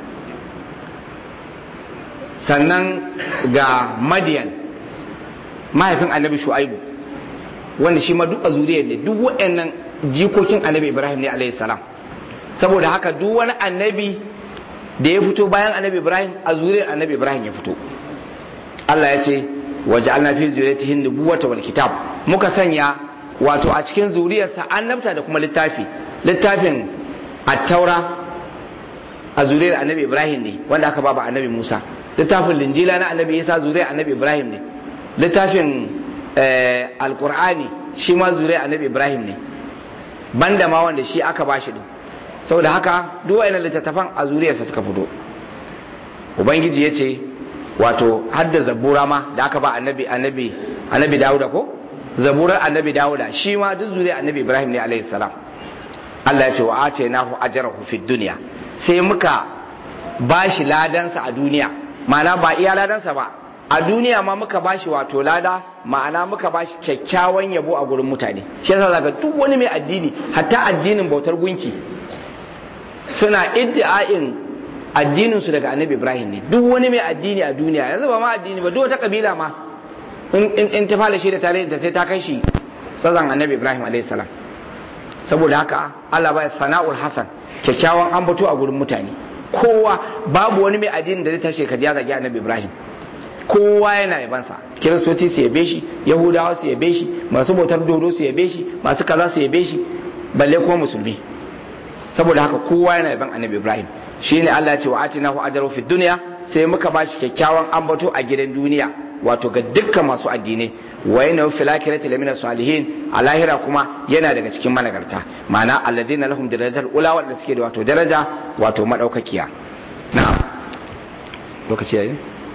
sannan ga madiyan mahaifin annabi shu'aibu wanda shi ma duk a zuriyar ne duk waɗannan jikokin annabi ibrahim ne alayhi salam saboda haka duk wani annabi da ya fito bayan annabi ibrahim a zuriyar annabi ibrahim ya fito Allah ya ce waja'alna fi zuriyatihin nubuwata wal kitab muka sanya wato a cikin zuriyarsa annabta da kuma littafi littafin at-taura a zuriyar annabi ibrahim ne wanda aka ba annabi musa littafin linjila na annabi isa zuriyar annabi ibrahim ne littafin alqur'ani shi ma zuriyar annabi ibrahim ne banda ma wanda shi aka bashi din saboda haka duk wayannan littattafan a zuriyarsa suka fito ubangiji ya ce wato hadda zabura ma da aka ba annabi annabi annabi Dawuda ko zaburar annabi Dawuda shi ma duk zuriyar annabi Ibrahim ne alaihi salam Allah ya ce wa atainahu ajrahu fid dunya sai muka bashi ladansa a duniya ma'ana ba iya ladansa ba a duniya ma muka bashi wato lada ma'ana muka bashi kyakkyawan yabo a gurin mutane shi yasa zaka duk wani mai addini hatta addinin bautar gunki suna iddi'ain addinin su daga annabi ibrahim ne duk wani mai addini a duniya yanzu ba ma addini ba duk wata kabila ma in ta fara shi da tarihin ta sai ta kai shi sazan annabi ibrahim alayhi salam saboda haka Allah ba sana'ul hasan kyakkyawan ambato a gurin mutane kowa babu wani mai addini da zai tashi ka ya zagi annabi ibrahim kowa yana yabansa kiristoci su yabe shi yahudawa su yabe shi masu bautar dodo su yabe shi masu kaza su yabe shi balle kuma musulmi saboda haka kowa yana yaban annabi ibrahim shine Allah ya ce wa atinahu ajru fid dunya sai muka bashi kyakkyawan ambato a gidan duniya wato ga dukkan masu addinai wa yana fil akhirati lamina salihin a lahira kuma yana daga cikin managarta ma'ana alladhina lahum darajatul ula wanda suke da wato daraja wato madaukakiya na'am lokaci yayi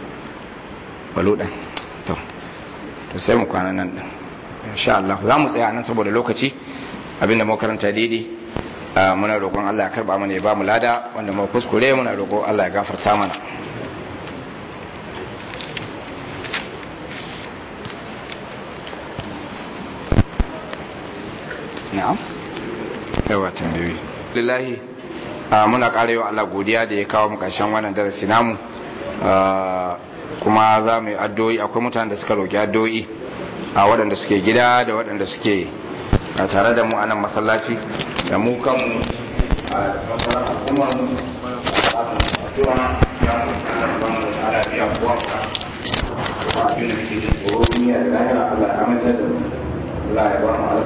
baludan to to sai mu kwana nan din insha Allah za mu tsaya nan saboda lokaci abinda mu karanta daidai muna roƙon Allah ya karba mana ya ba mu lada wanda mu kuskure muna roƙon Allah ya gafarta mana na'am yawa tambayoyi lillahi muna ƙara wa Allah godiya da ya kawo mu ƙarshen wannan darasi namu kuma za mu yi addu'o'i akwai mutanen da suka roƙi addu'o'i a waɗanda suke gida da waɗanda suke a tare da mu a nan masallaci da mu kanmu a masarar hukumar mu a addu'a ya mu Allah ba mu da ala biya kuwa ba abin da muke jin tsoro duniya da lahira Allah ya amince da mu Allah ya ba mu